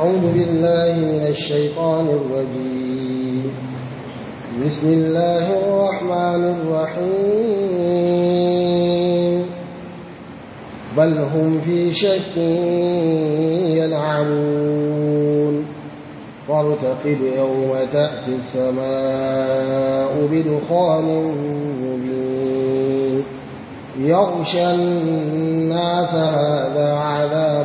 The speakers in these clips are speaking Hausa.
أعوذ بالله من الشيطان الرجيم بسم الله الرحمن الرحيم بل هم في شك يلعبون فارتقب يوم تأتي السماء بدخان مبين يغشى الناس هذا عذاب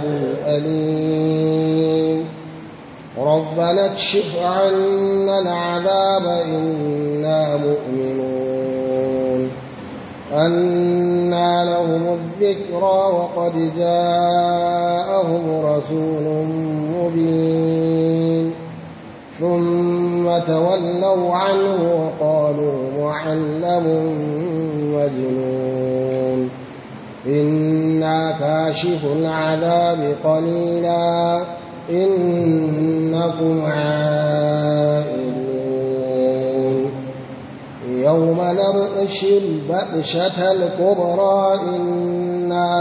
أليم ربنا اكشف عنا العذاب إنا مؤمنون أنى لهم الذكرى وقد جاءهم رسول مبين ثم تولوا عنه وقالوا معلم مجنون إنا كاشف العذاب قليلا إنكم عائلون يوم نبطش البطشة الكبرى إنا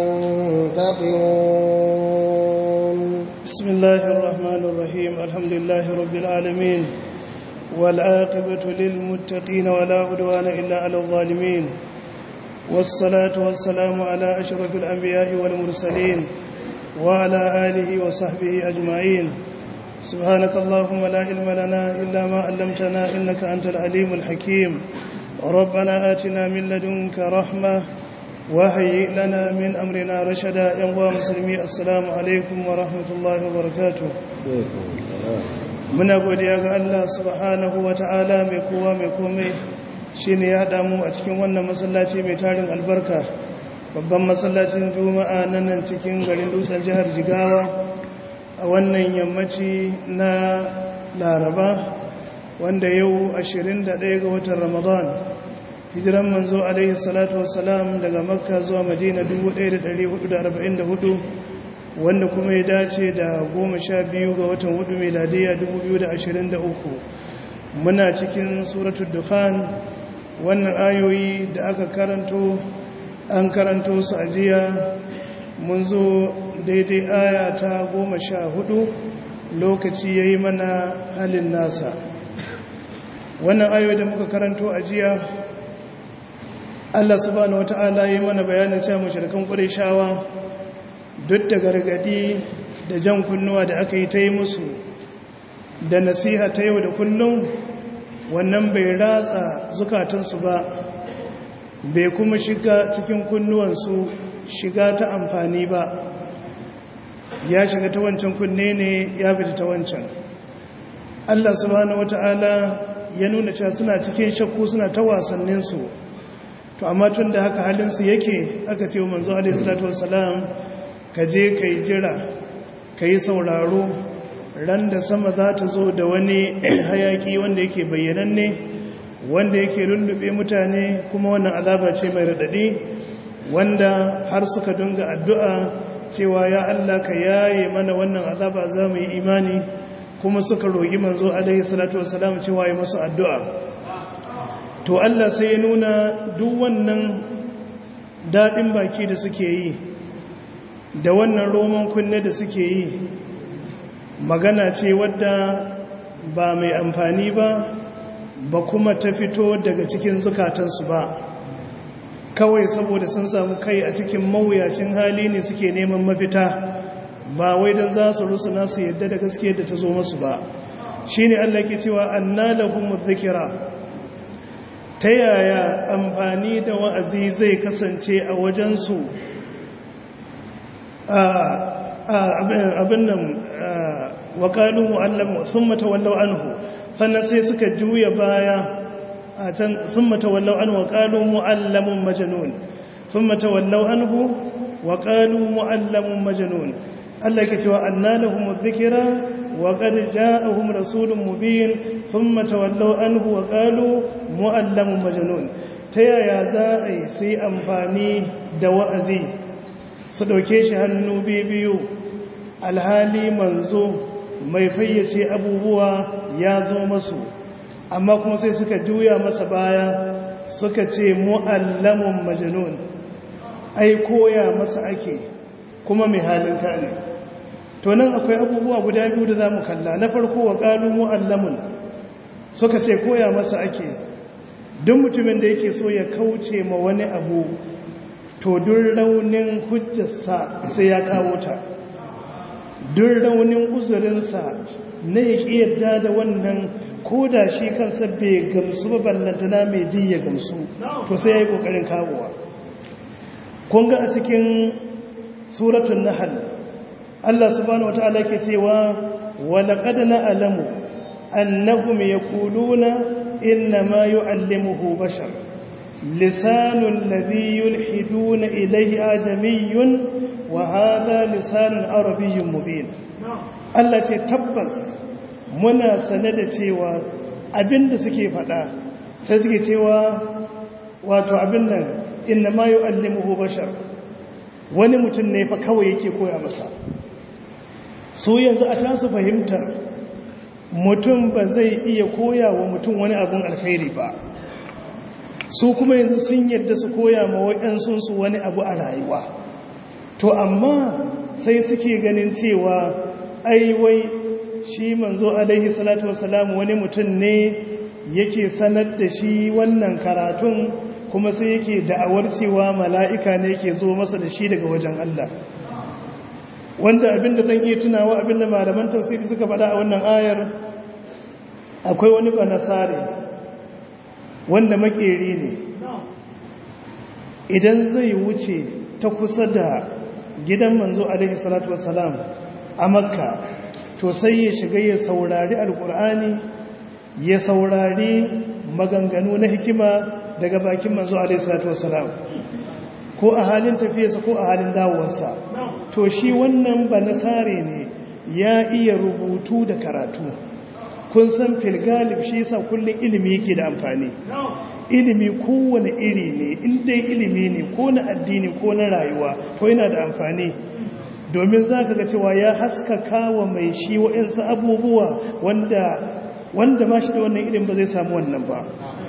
منتقمون بسم الله الرحمن الرحيم الحمد لله رب العالمين والعاقبة للمتقين ولا عدوان إلا على الظالمين والصلاة والسلام على أشرف الأنبياء والمرسلين وعلى آله وصحبه أجمعين سبحانك اللهم لا علم لنا إلا ما علمتنا إنك أنت العليم الحكيم ربنا آتنا من لدنك رحمة وهيئ لنا من أمرنا رشدا ينوى مسلمي السلام عليكم ورحمة الله وبركاته muna godiya ga Allah subhanahu wa ta'ala mai kowa mai komai shi ne ya haɗa mu a cikin wannan masallaci mai tarin albarka babban masallacin juma'a na nan cikin garin dutsen jihar jigawa a wannan yammaci na laraba wanda yau 21 ga watan ramadan hijiran manzo alaihi salatu wassalam daga makka zuwa madina 1444 wanda kuma ya dace da goma sha biyu ga watan hudu meladiya 2023 muna cikin suratul dukhan wannan ayoyi da aka karanto an karanto su ajiya mun zo daidai aya ta goma sha hudu lokaci ya yi mana halin nasa wannan ayoyi da muka karanto ajiya Allah subhanahu wata'ala yi mana bayanin cewa mashirkan shawa duk da gargadi da jan kunnuwa da aka yi ta yi musu da nasiha ta yau da kullum wannan bai ratsa zukatansu ba bai kuma shiga cikin kunnuwansu shiga ta amfani ba ya shiga ta wancan kunne ne ya fita ta wancan Allah subhanahu wata'ala ya nuna cewa suna cikin shakku suna ta wasanninsu to amma tun da haka halinsu yake aka ce wa manzo alaihi salatu wassalam ka je ka yi jira ka yi sauraro ran da sama za ta zo da wani hayaki wanda yake bayyananne wanda yake lullube mutane kuma wannan azaba ce mai raɗaɗi wanda har suka dunga addu'a cewa ya Allah ka yaye mana wannan azaba za mu yi imani kuma suka rogi manzo alaihi salatu wasalam cewa ya masu addu'a to Allah sai ya nuna duk wannan daɗin baki da suke yi da wannan roman kunne da suke yi magana ce wadda ba mai amfani ba ba kuma ta fito daga cikin zukatansu ba kawai saboda sun samu kai a cikin mawuyacin hali ne suke neman mafita ba wai don za su rusuna su yadda da gaske da ta zo masu ba shi ne Allah ke cewa anna lahum dhikra ta yaya amfani da wa'azi zai kasance a wajensu abin nan waƙalu mu'allamu sun matawallau anhu sannan sai suka juya baya a can sun matawallau anhu waƙalu mu'allamun majanun sun matawallau anhu waƙalu mu'allamun majanun Allah ke cewa annalahum dhikra wa qad ja'ahum rasulun mubin thumma tawallaw anhu wa qalu mu'allamun majnun ta yaya za a yi sai amfani da wa'azi su ɗauke shi hannu biyu alhali manzo mai fayyace abubuwa ya zo masu amma kuma sai suka juya masa baya suka ce mu'allamun majnun ai koya masa ake kuma mai halin ne to nan akwai abubuwa guda biyu da za mu kalla na farko wa ƙalu mu'allamun suka ce koya masa ake duk mutumin da yake so ya kauce ma wani abu to duk raunin hujjarsa sai ya kawo ta duk raunin uzurinsa na ya ƙi yadda da wannan ko da shi kansa bai gamsu ba ballantana mai ji ya gamsu to sai ya yi ƙoƙarin kawowa kun ga a cikin suratun nahal Allah subhanahu wata'ala ke cewa walaƙad na'lamu annahum yaquluna inna ma yu'allimuhu bashar lisanul ladhi yulhiduna ilayhi ajamiyyun wa hadha lisanun arabiyyun mubin Allah ce tabbas muna sane da cewa abinda suke faɗa sai suke cewa wato abin nan inna ma yu'allimuhu bashar wani mutum ne fa kawai yake koya masa su yanzu a tasu fahimtar mutum ba zai iya koya wa mutum wani abin alkhairi ba su kuma yanzu sun yadda su koya ma waɗansunsu wani abu a rayuwa to amma sai suke ganin cewa aiwai shi manzo alaihi salatu wasalam wani mutum ne yake sanar da shi wannan karatun kuma sai yake da'awar cewa mala'ika ne yake zo masa da shi daga wajen Allah wanda abinda zan iya tunawa abinda malaman tafsiri suka faɗa a wannan ayar akwai wani banasare wanda makeri ne idan zai wuce ta kusa da gidan manzo alaihi salatu wassalam a makka to sai ya shiga ya saurari alkur'ani ya saurari maganganu na hikima daga bakin manzo alaihi salatu wassalam ko a halin tafiyarsa ko a halin dawowarsa to shi wannan ba nasare ne ya iya rubutu da karatu kun san filgalib shi yasa kullum ilimi yake da amfani ilimi kowane iri ne inda ilimi ne ko na addini ko na rayuwa to yana da amfani domin za ka ga cewa ya haskaka wa mai shi waɗansu abubuwa wanda wanda ma shi da wannan ilimin ba zai samu wannan ba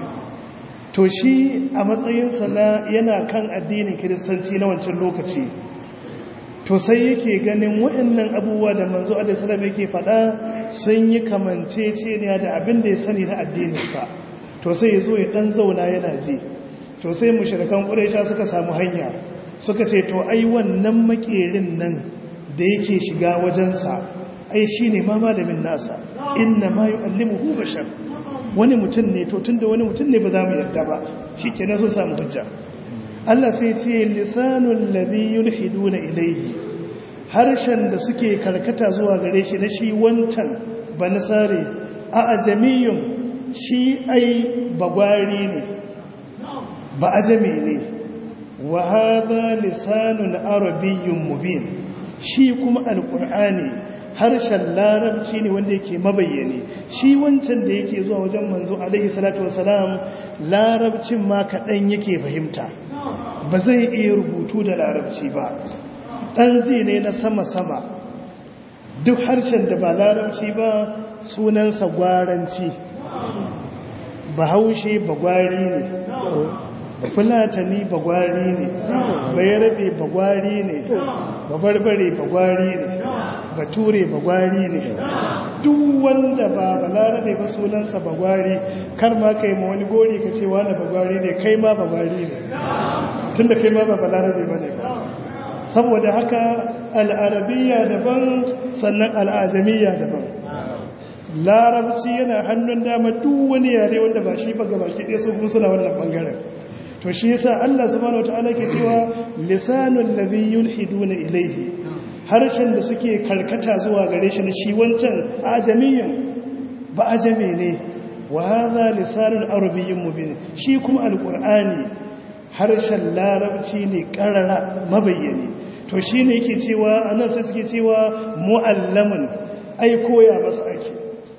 to shi a matsayinsa na yana kan addinin kiristanci na wancan lokaci to sai yake ganin waɗannan abubuwa da manzo alaihissalam yake faɗa sun yi kamanceceniya da abin da ya sani na addininsa to sai ya zo ya ɗan zauna yana ji to sai mushrikan ƙuraisha suka samu hanya suka ce to ai wannan makerin nan da yake shiga wajensa ai shi ne ma malamin nasa inna ma yu'allimuhu bashar wani mutum ne to tunda wani mutum ne ba za mu yarda ba shi ke sun samu hujja Allah sai ce lisanun ladhi yulhiduna ilayhi harshen da suke karkata zuwa gare shi na shi wancan banasare a ajamiyun shi ai bagwari ne ba ajami ne wa hadha lisanun arabiyyun mubin shi kuma alqur'ani harshen larabci ne wanda yake mabayyane shi wancan da yake zuwa wajen manzo alaihi salatu wasalam larabcin ma kaɗan yake fahimta ba zai iya rubutu da larabci ba ɗan ji ne na sama-sama duk harshen da ba larabci ba sunansa gwaranci bahaushe bagwari ne fulatani bagwari ne bayarabe bagwari ne babarbare bagwari ne bature bagwari ne duk wanda ba balarabe ba sunansa bagwari kar ma kai ma wani gori ka ce wani bagwari ne kai ma bagwari ne tunda kai ma ba balarabe ba ne saboda haka al'arabiya daban sannan al'ajamiya daban larabci yana hannun dama duk wani yare wanda ba shi ba gabaki ɗaya su kuma suna wannan ɓangaren to shi yasa Allah subhanahu wataala ke cewa lisanul ladhi yulhiduna ilayhi harshen da suke karkata zuwa gare shi na shi wancan ajamiyin ba ajami ne wa hadha lisanul arabiyyin mubin shi kuma alqur'ani harshen larabci ne karara mabayyani to shine yake cewa anan sai suke cewa muallamun ai koya masa ake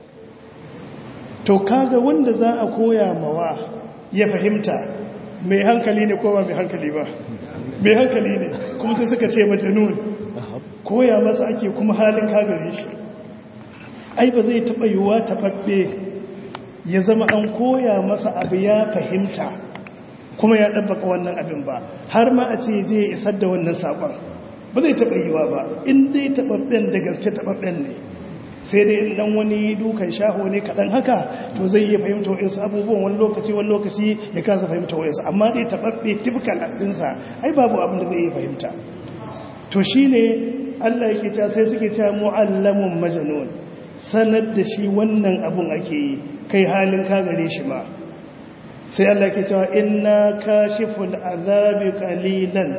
to kaga wanda za a koya mawa ya fahimta mai hankali ne ko ba mai hankali ba mai hankali ne kuma sai suka ce majanun koya masa ake kuma halin kagare shi ai ba zai taɓa yiwuwa taɓaɓɓe ya zama an koya masa abu ya fahimta kuma ya ɗabbaka wannan abin ba har ma a ce je ya isar da wannan saƙon ba zai taɓa yiwa ba in dai taɓaɓɓen da gaske taɓaɓɓen ne sai dai in dan wani dukan shaho ne kaɗan haka to zai iya fahimta wa'insu abubuwan wani lokaci wani lokaci ya kasa fahimta wa'insu amma dai taɓaɓɓe typical ɗinsa ai babu abin da zai iya fahimta to shi ne allah yake cewa sai suke cewa mu'allamun majanun sanar da shi wannan abun ake yi kai halin ka gare shi ma sai allah ke cewa inna kashiful azabi qalilan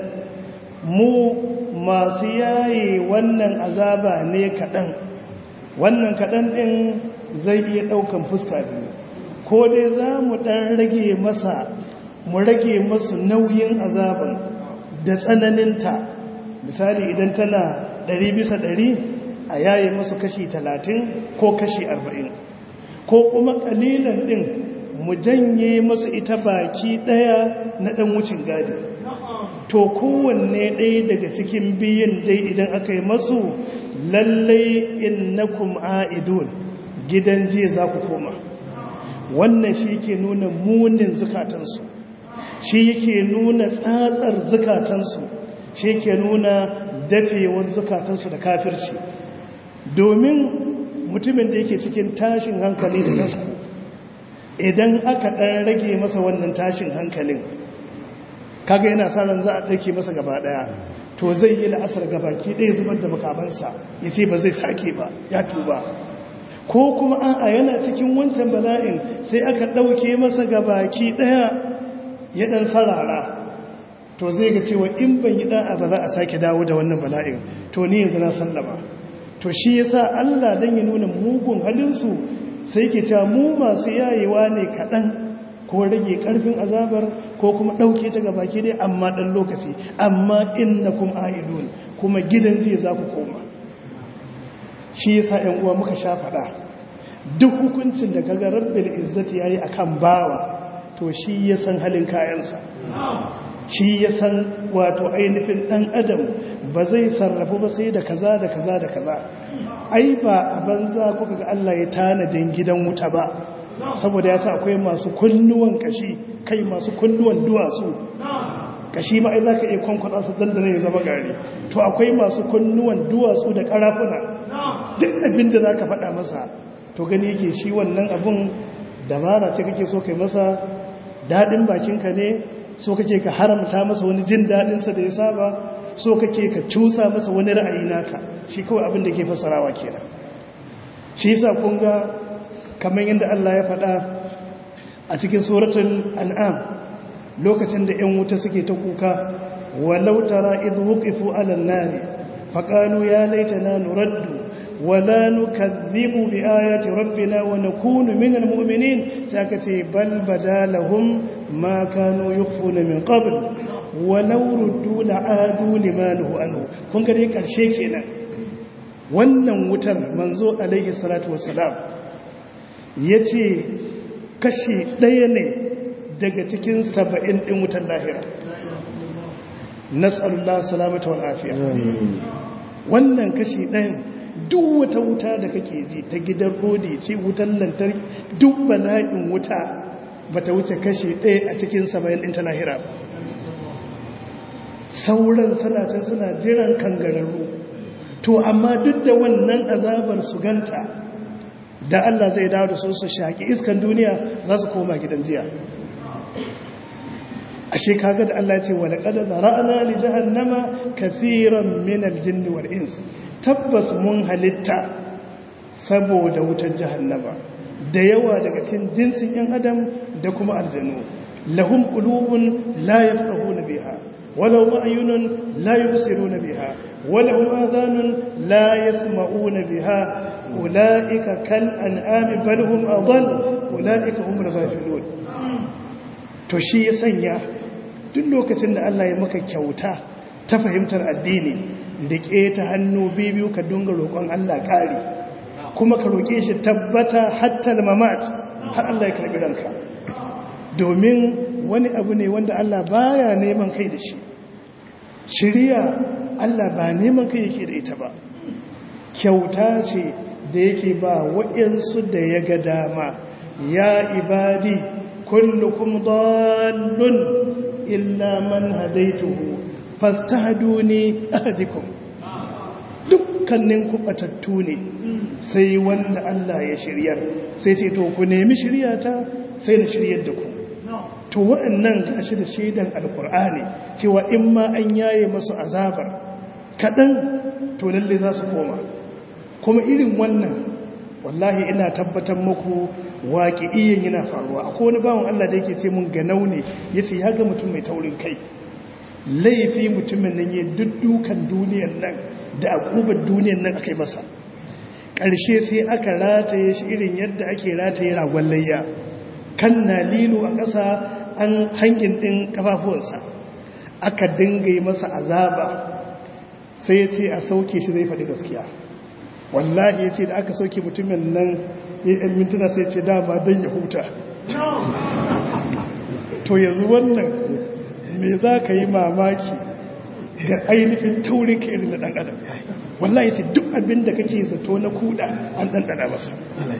mu masu yaye wannan azaba ne kaɗan wannan kaɗan ɗin zai iya ɗaukan fuska biyu ko dai za mu ɗan rage masa mu rage masu nauyin azaban da tsananinta misali idan tana ɗari bisa ɗari a yaye masu kashi talatin ko kashi arba'in ko kuma ƙalilan ɗin mu janye masu ita baki ɗaya na ɗan wucin gadi to kowanne ɗaya daga cikin biyun dai idan aka yi masu lallai innakum a'idun gidan jiya za ku koma wannan shi ke nuna munin zukatansu shi yake nuna tsatsar zukatansu shi ke nuna dafewar zukatansu da kafirci domin mutumin da yake cikin tashin hankali da tasku idan aka ɗan rage masa wannan tashin hankalin kaga yana sa ran za a ɗauke masa gaba ɗaya to zai yi la'asar gabaki ɗaya zubar da makamansa ya ce ba zai sake ba ya tuba ko kuma a'a yana cikin wancan bala'in sai aka ɗauke masa gabaki ɗaya ya ɗan sarara to zai ga cewa in ban yi ɗa'a ba za a sake dawo da wannan bala'in to ni yanzu na sallama to shi ya sa allah don ya nuna mugun halinsu sai ke cewa mu masu yayewa ne kaɗan ko rage karfin azabar ko kuma ɗauke ta ga baki dai amma ɗan lokaci amma inna kuma a'idun kuma gidan jiya za ku koma shi yasa ‘yan uwa muka sha faɗa duk hukuncin da kaga rabbil izzati yayi akan bawa to shi ya san halin kayansa shi ya san wato ainihin ɗan adam ba zai sarrafu ba sai da kaza da kaza da kaza ai ba a banza kuka ga Allah ya tanadin gidan wuta ba saboda ya sa akwai masu kunnuwan kashi kai masu kunnuwan duwatsu kashi ma ai za ka iya kwankwada su dandana ya zama gari to akwai masu kunnuwan duwatsu da karafuna duk abin da za ka faɗa masa to gani yake shi wannan abin dabara ce kake so kai masa daɗin bakinka ne so kake ka haramta masa wani jin daɗinsa da ya saba so kake ka cusa masa wani ra'ayi naka shi kawai abin da ke fasarawa kenan shi yasa kun ga kamar yadda Allah ya faɗa a cikin suratul an'am lokacin da 'yan wuta suke ta kuka walau tara idh wuqifu 'ala an-nar faqalu ya laitana nuraddu wala nukadhibu bi ayati rabbina wa nakunu minal mu'minin saka ce bal badalahum ma kanu yukhfuna min qabl walau ruddu la'adu limanuhu anhu kun ga dai karshe kenan wannan wutar manzo alaihi salatu wassalam ya ce kashi ɗaya ne daga cikin saba'in ɗin wutar lahira nasalullah salamata wal afiya wannan kashi ɗayan duk wata wuta da kake ji ta gidan rodi ce wutar lantarki duk bala'in wuta ba ta wuce kashi ɗaya a cikin saba'in ɗin ta lahira ba sauran sanatan suna jiran kangararru to amma duk da wannan azabar su ganta da Allah zai dawo da su su shaƙi iskan duniya za su koma gidan jiya ashe kaga da Allah ce wala qad zara'na li jahannama kathiran min al-jinn wal ins tabbas mun halitta saboda wutar jahannama da yawa daga cikin jinsin yan adam da kuma aljanu lahum qulubun la yafqahuna biha ولهم أعين لا يبصرون بها ولهم آذان لا يسمعون بها أولئك كالأنعام بل هم أضل أولئك هم الغافلون to shi ya sanya duk lokacin da Allah ya maka kyauta ta fahimtar addini da ta hannu biyu ka dunga roƙon Allah ƙari kuma ka roƙe shi tabbata hatta mamat har Allah ya karɓi ranka domin wani abu ne wanda Allah baya neman kai da shi shirya Allah ba neman kai yake da ita ba kyauta ce da yake ba waɗansu da ya ga dama ya ibadi kullukum dallun illa man hadaituhu fastahduni ahdikum dukkanin ku batattu ne sai wanda Allah ya shiryar sai ce to ku nemi shiryata sai na shiryar da ku to waɗannan gashi da shaidan alkur'ani cewa in ma an yaye masu azabar kaɗan to lalle za su koma kuma irin wannan wallahi ina tabbatar muku waƙi iyan yana faruwa akwai wani bawan Allah da yake ce mun ganau ne ya ce ya ga mutum mai taurin kai laifi mutumin nan ya duddukan duniyan nan da akubar duniyan nan aka yi masa ƙarshe sai aka rataye shi irin yadda ake rataye ragon layya kan na lilo a ƙasa an hangin ɗin ƙafafuwansa aka dinga yi masa azaba sai ya ce a sauke shi zai faɗi gaskiya wallahi ya ce da aka sauke mutumin nan ya yi mintuna sai ce dama don ya huta to yanzu wannan me za ka yi mamaki ga ainihin taurin ka irin na ɗan adam wallahi ya ce duk abin da kake zato na kuɗa an ɗanɗana masa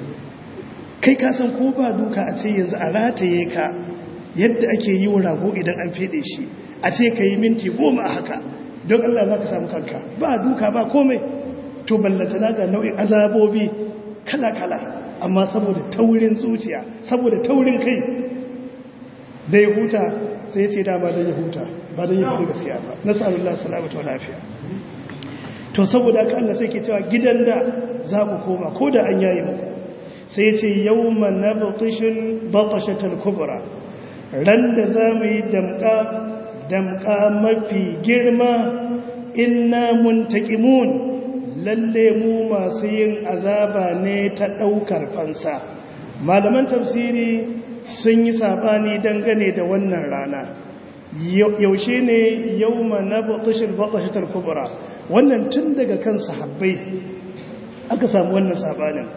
kai ka san ko ba duka a ce yanzu a rataye ka yadda ake yi wa rago idan an fede shi a ce ka yi minti goma a haka don Allah za ka samu kanka ba duka ba komai to ballatana ga nau'in azabobi kala-kala amma saboda taurin zuciya saboda taurin kai da ya huta sai ce da ba da ya huta ba da ya fi gaskiya ba nasarar salamata wa lafiya to saboda ka Allah sai ke cewa gidan da za ku koma ko da an yayi muku sai ce yau na batashin batashatar kubura ran da za mu yi damka damka mafi girma inna muntaqimun lalle mu masu yin azaba ne ta ɗaukar fansa malaman tafsiri sun yi sabani dangane da wannan rana yaushe ne yau na batashin batashatar kubura wannan tun daga kan sahabbai aka samu wannan sabanin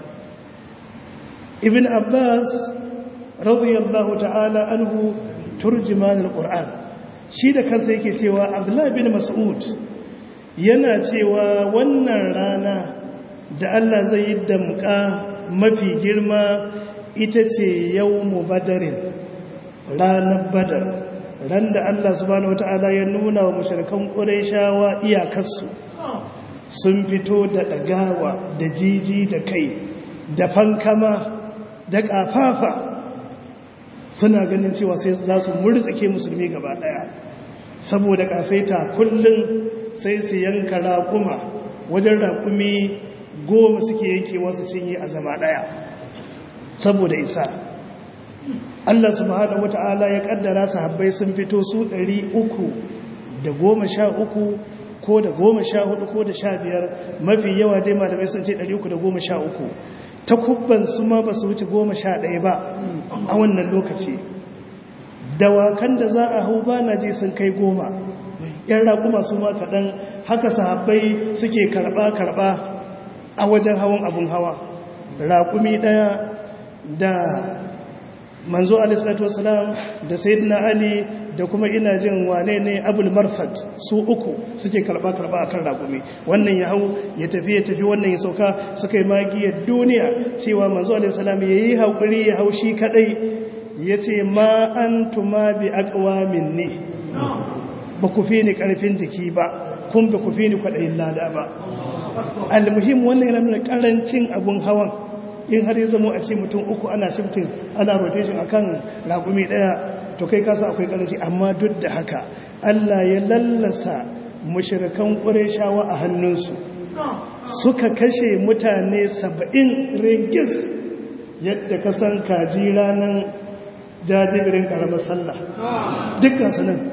ibn abbas radiyallahu ta'ala anhu turjiman alquran shi da kansa yake cewa abdullahi bin mas'ud yana cewa wannan rana da Allah zai yi damka mafi girma ita ce yawmu badarin ranar badar ran da Allah subhanahu wata'ala ya nuna wa mushrikan qurayshawa iyakarsu sun fito da dagawa da jiji da kai da fankama da ƙafafa suna ganin cewa sai za su murtsike musulmi gaba ɗaya saboda ƙasaita kullum sai su yanka raƙuma wajen raƙumi goma suke yanke wasu sun yi a zama ɗaya saboda isa Allah subhanahu wata'ala ya ƙaddara sahabbai sun fito su ɗari uku da goma sha uku ko da goma sha hudu ko da sha biyar mafi yawa dai malamai sun ce ɗari uku da goma sha uku ta kubban su ma ba su wuce goma sha ɗaya ba a wannan lokaci dawakan da za a hau ba na je sun kai goma yan raƙuma su ma kaɗan haka sahabbai suke karɓa-karɓa a wajen hawan abun hawa raƙumi ɗaya da manzo alisalatu wasalam da sayyidina ali da kuma ina jin wane ne abul marfad su uku suke karba-karba a kan raƙumi wannan ya hau ya tafi ya tafi wannan ya sauka suka yi magiyar duniya cewa manzo alisalam ya yi haƙuri ya hau shi kaɗai ya ce ma an tuma bi akwamin ne ba ku fi ni ƙarfin jiki ba kun ba ku fi ni kwaɗayin lada ba almuhim wannan yana nuna ƙarancin abun hawan in har ya zama a ce mutum uku ana shifting ana rotation akan ragumi daya to kai kasa akwai karanci amma duk da haka Allah ya lallasa mushrikan qurayshawa a hannunsu suka kashe mutane saba'in regis yadda ka san kaji ranar jajibirin karamar sallah dukkan su nan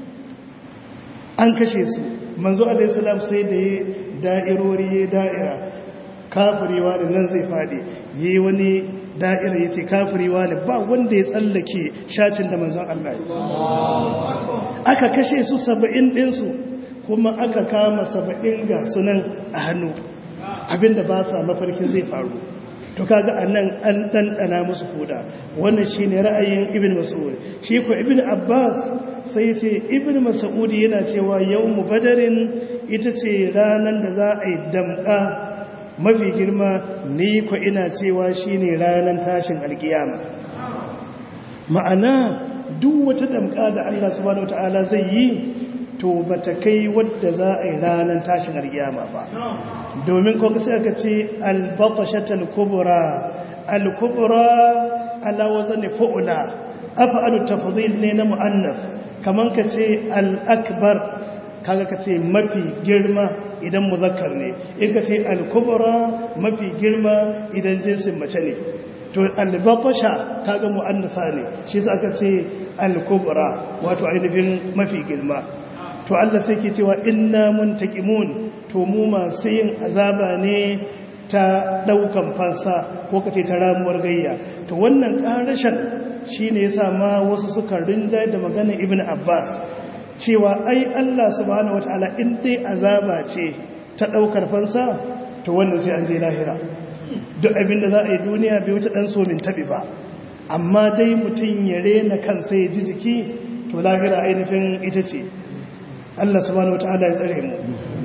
an kashe su manzo alaihi salam sai da ya da'irori ya da'ira kafiriwa da nan zai faɗi yi wani da'ira ya ce kafiriwa da ba wanda ya tsallake shacin da manzon Allah yi aka kashe su saba'in ɗinsu kuma aka kama saba'in ga sunan a hannu abinda ba sa mafarkin zai faru to kaga a nan an ɗanɗana musu koda wannan shi ne ra'ayin ibn mas'ud shi ko ibn abbas sai ce ibn mas'ud yana cewa yau mu badarin ita ce ranar da za a yi damƙa mafi girma ni ko ina cewa shine ranar tashin alkiyama ma'ana duk wata damka da Allah subhanahu wataala zai yi to ba ta kai wadda za a yi ranar tashin alkiyama ba domin ko sai aka ce albatashatal kubra al-kubra ala wazan fu'la af'alu tafdhil ne na mu'annaf kaman ka ce al-akbar kaga ka ce mafi girma idan muzakkar ne in ka ce al-kubra mafi girma idan jinsin mace ne to al-batasha kaga mu'annatha ne shi yasa aka ce al-kubra wato ainihin mafi girma to Allah sai ke cewa inna muntaqimun to mu masu yin azaba ne ta daukan fansa ko kace ta ramuwar gayya to wannan karashin shine yasa ma wasu suka rinja da maganar Ibn Abbas cewa ai Allah subhanahu wataala in dai azaba ce ta daukar fansa to wannan sai an je lahira duk abinda za a yi duniya bai wuce dan so min tabi ba amma dai mutun ya rena kansa ya ji jiki to lahira ainihin ita ce Allah subhanahu wata'ala ya tsare mu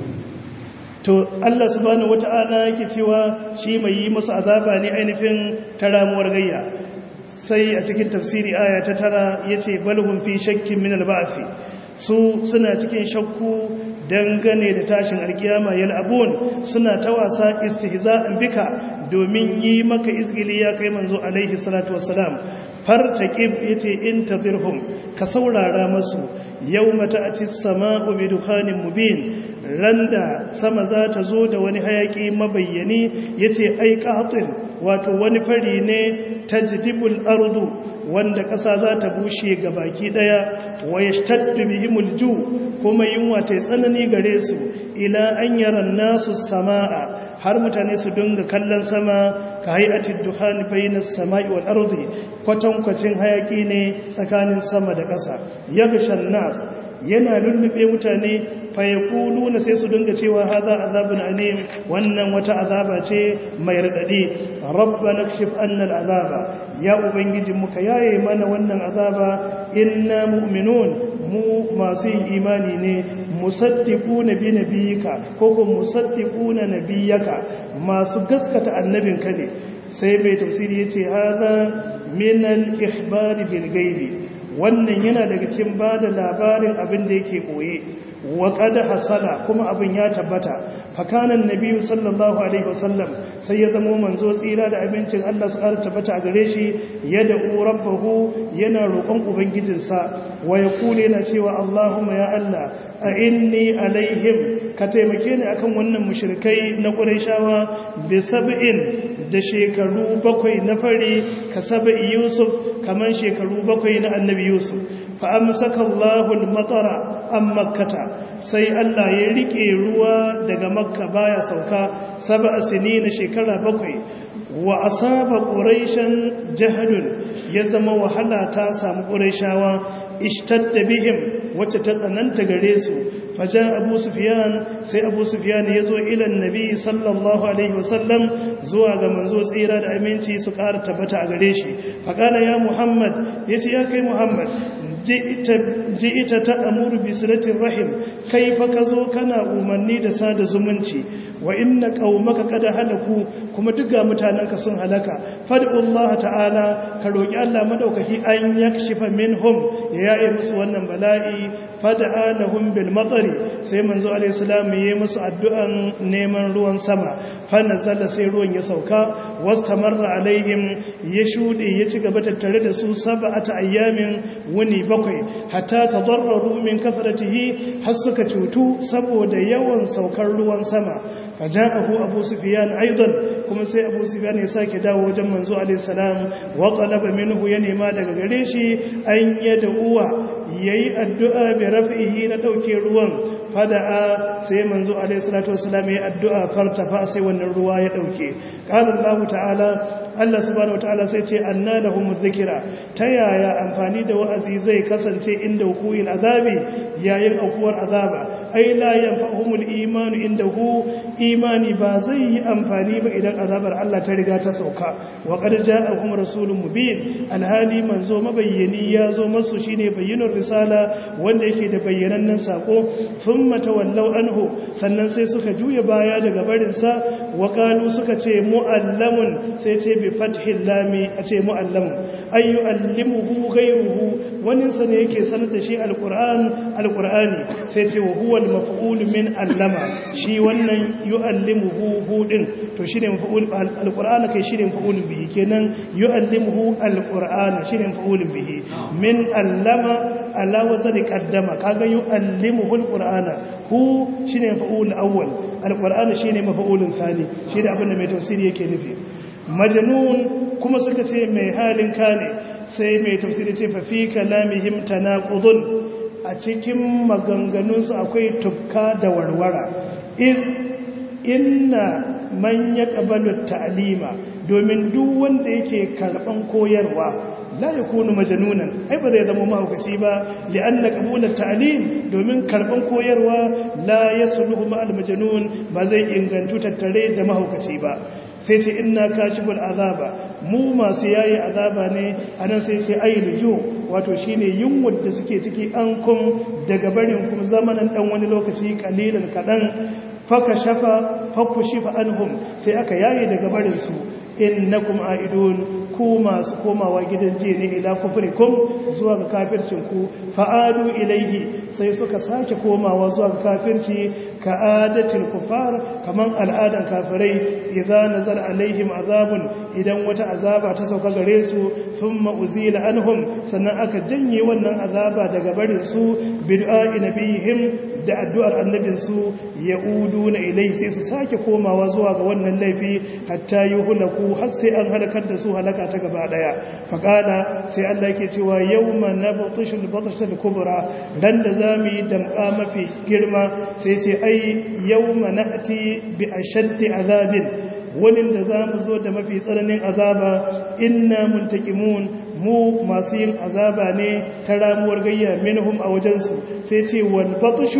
to Allah subhanahu wata'ala yake cewa shi mai yi musu azaba ne ainihin taramuwar gayya sai a cikin tafsiri aya ta tara yace balhum fi shakkin min al-ba'thi su suna cikin shakku dangane da tashin alkiyama yal abun suna ta wasa istihza'an bika domin yi maka izgili ya kai manzo alaihi salatu wassalam fartaqib yace intazirhum ka saurara masu yawma ta'ti as-sama'u bi dukhanin mubin randa sama za ta zo da wani hayaki mabayyani yace ai qatin wato wani fari ne tajdibul ardu wanda ƙasa za ta bushe ga baki ɗaya wa ya shtaddu bihimul ju kuma yunwa ta tsanani gare su ila an yaran nasu sama'a har mutane su dinga kallon sama ka hayatid dukhani bainas sama'i wal ardi kwatankwacin hayaki ne tsakanin sama da ƙasa yaghshan nas yana lullube mutane na sai su dinga cewa haza azabun alim wannan wata azaba ce mai radadi rabbana kshif anna al'azaba ya ubangiji muka yaye mana wannan azaba inna mu'minun mu masu yin imani ne musaddiquna bi nabiyika ko ko musaddiquna nabiyyaka masu gaskata annabinka ne sai mai tafsiri yace haza min al-ikhbar bil ghaibi wannan yana daga cikin bada labarin abin da yake koye wa qad hasala kuma abin ya tabbata fakanan nabiyyu sallallahu alaihi wasallam sai ya zama manzo tsira da abincin Allah su ƙara tabbata a gare shi yad'u rabbahu yana roƙon ubangijinsa wa yaqulu yana cewa Allahumma ya Allah a inni alaihim ka taimake ni akan wannan mushrikai na Qurayshawa bi sab'in da shekaru bakwai na fari ka saba'i Yusuf kaman shekaru bakwai na annabi Yusuf fa amsaka Allahu al-matara am makkata sai Allah ya rike ruwa daga makka baya sauka sab'a sinina shekara bakwai wa asaba quraishan jahadun ya zama wahala ta samu quraishawa ishtadda bihim wacce ta tsananta gare su fajan abu sufyan sai abu sufyan ya zo ilan nabi sallallahu alaihi wasallam zuwa ga manzo tsira da aminci su ƙara tabbata a gare shi faƙala ya muhammad ya ce ya kai muhammad ji ita ta amuru bisiratin rahim kai fa ka zo kana umarni da sada zumunci wa inna qaumaka kada halaku kuma duk ga mutanenka sun halaka fad'ullah ta'ala ka roki Allah madaukaki an yakshifa minhum ya yaye musu wannan bala'i fad'a lahum bil matari sai manzo alayhi salam yayi musu addu'an neman ruwan sama fa nazala sai ruwan ya sauka wastamarra alaihim ya shude ya ci gaba tattare da su sab'ata ayyamin wuni bakwai hatta tadarraru min kafratihi har suka cutu saboda yawan saukar ruwan sama faja'ahu abu sufyan aidan kuma sai abu sufyan ya sake dawo wajen manzo alayhi salam wa talaba minhu ya nema daga gare shi an yada uwa yayi addu'a bi raf'ihi na dauke ruwan fada'a sai manzo alayhi salatu wassalam yayi addu'a fartafa sai wannan ruwa ya dauke qala Allah ta'ala Allah subhanahu wataala sai ce anna lahum dhikra ta yaya amfani da wa'azi zai kasance inda hukuil azabi yayin aukuwar azaba ai la yanfa'uhumul imanu indahu imani ba zai yi amfani ba idan wannan azabar Allah ta riga ta sauka wa qad ja'akum rasulun mubin alhali manzo mabayyani ya zo masu shine bayyinur risala wanda yake da bayyanannen sako thumma tawallaw anhu sannan sai suka juya baya daga barin sa wa qalu suka ce muallamun sai ce bi fathil lami a ce muallamun ayu allimuhu ghayruhu wani sa ne yake sanar da shi alquran alqurani sai ce wa huwa almaf'ul min allama shi wannan yu'allimuhu hudin to shine maf'ul alqur'ana kai shine maf'ul bihi kenan yu'allimuhu alqur'ana shine maf'ul bihi min allama ala wazani qaddama kaga yu'allimuhu alqur'ana hu shine maf'ul awwal alqur'ana shine maf'ulun thani shine abinda mai tafsiri yake nufi majnun kuma suka ce mai halin kane sai mai tafsiri ce fa fi kalamihim tanaqudun a cikin maganganunsu akwai tufka da warwara inna man ya ƙabalu ta'alima domin duk wanda yake karɓan koyarwa la ya kunu majanunan ai ba zai zama mahaukaci ba li'anna qabulat ta'lim domin karɓan koyarwa la yasluhu ma'al majanun ba zai ingantu tattare da mahaukaci ba sai ce inna kashiful azaba mu masu yayi azaba ne anan sai ce ayyuju wato shine yunwar da suke ciki an kun daga barin kuma zamanin dan wani lokaci kalilan kadan faka shafa fakku shifa anhum sai aka yaye daga barin su innakum aidun ku masu komawa gidan je ne ila kufrikum zuwa ga kafircin ku fa'adu ilaihi sai suka sake komawa zuwa ga kafirci ka adatil kufar kaman al'adan kafirai idza nazal alaihim azabun idan wata azaba ta sauka gare su thumma uzila anhum sannan aka janye wannan azaba daga barin su bid'a nabihim da addu'ar annabinsu ya udu na ilai sai su sake komawa zuwa ga wannan laifi hatta yi hulaku har sai an halakar da su halaka ta gaba daya faƙala sai Allah ke cewa yau ma na batashul batashul kubra dan da za mu yi damƙa mafi girma sai ce ai yau ma na ati bi a shaddi azabin wani da za mu zo da mafi tsananin azaba inna muntakimun mu masu yin azaba ne ta ramuwar gayya minhum a wajensu sai ce wal batshu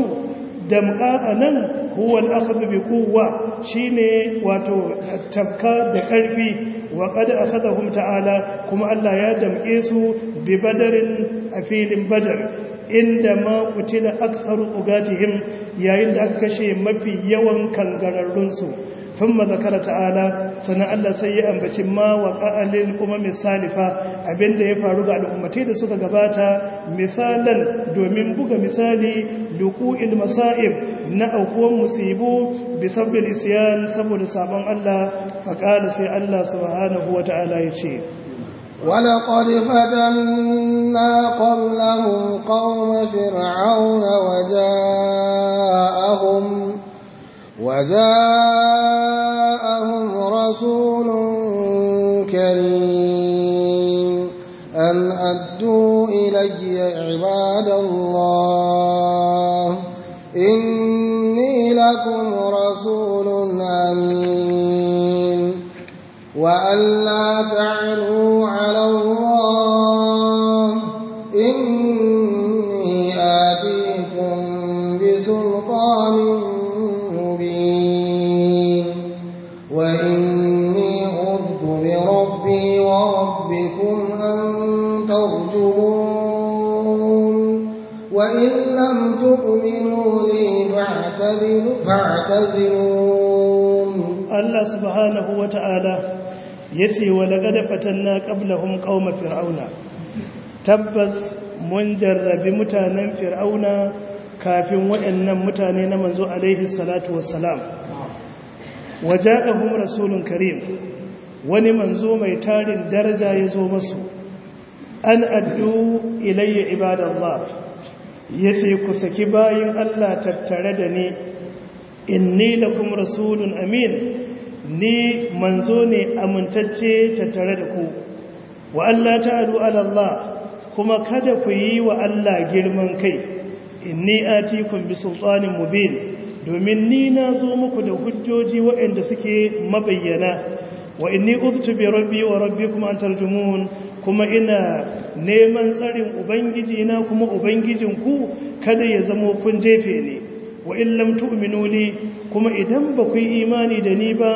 damka anan huwa al-akhdhu bi quwwa shine wato tabka da karfi wa qad akhadhahum ta'ala kuma Allah ya damke su bi badarin a filin badar inda ma kutila aktharu ugatihim yayin da aka kashe mafi yawan kangararrunsu ثم ذكر تعالى سنة الله سيئا بچ ما وقع للأمم السالفة abinda ya faru ga al'ummatai da suka gabata misalan domin buga misali luqu'il masa'ib na aukuwan musibu bi sabbil isyan saboda sabon Allah faqala sai Allah subhanahu wata'ala yace ولقد فتنا قبلهم قوم فرعون وجاءهم وجاءهم رسول كريم أن أدوا إلي عباد الله إني لكم رسول أمين وأن لا تعلوا على الله إني آتيكم بسلطان وإني عذت بربي وربكم أن ترجمون وإن لم تؤمنوا لي فاعتذرون الله سبحانه وتعالى yace wa laqad fatanna qablahum qauma fir'auna tabbas mun jarrabi mutanen fir'auna kafin waɗannan mutane na manzo alaihi salatu wassalam waja'ahum rasulun karim wani manzo mai tarin daraja ya zo masu an addu ilayya ibadallah yace ku saki bayin Allah tattare da ni inni lakum rasulun amin ni manzo ne amintacce tattare da ku wa Allah ta'alu ala Allah kuma kada ku yi wa Allah girman kai inni atikum bi sultanin mubin domin ni na zo muku da hujjoji waɗanda suke mabayyana wa inni uztu bi rabbi wa rabbikum an tarjumun kuma ina neman tsarin ubangiji na kuma ubangijin ku kada ya zama kun jefe ne wa in lam tu'minu li kuma idan ba ku yi imani da ni ba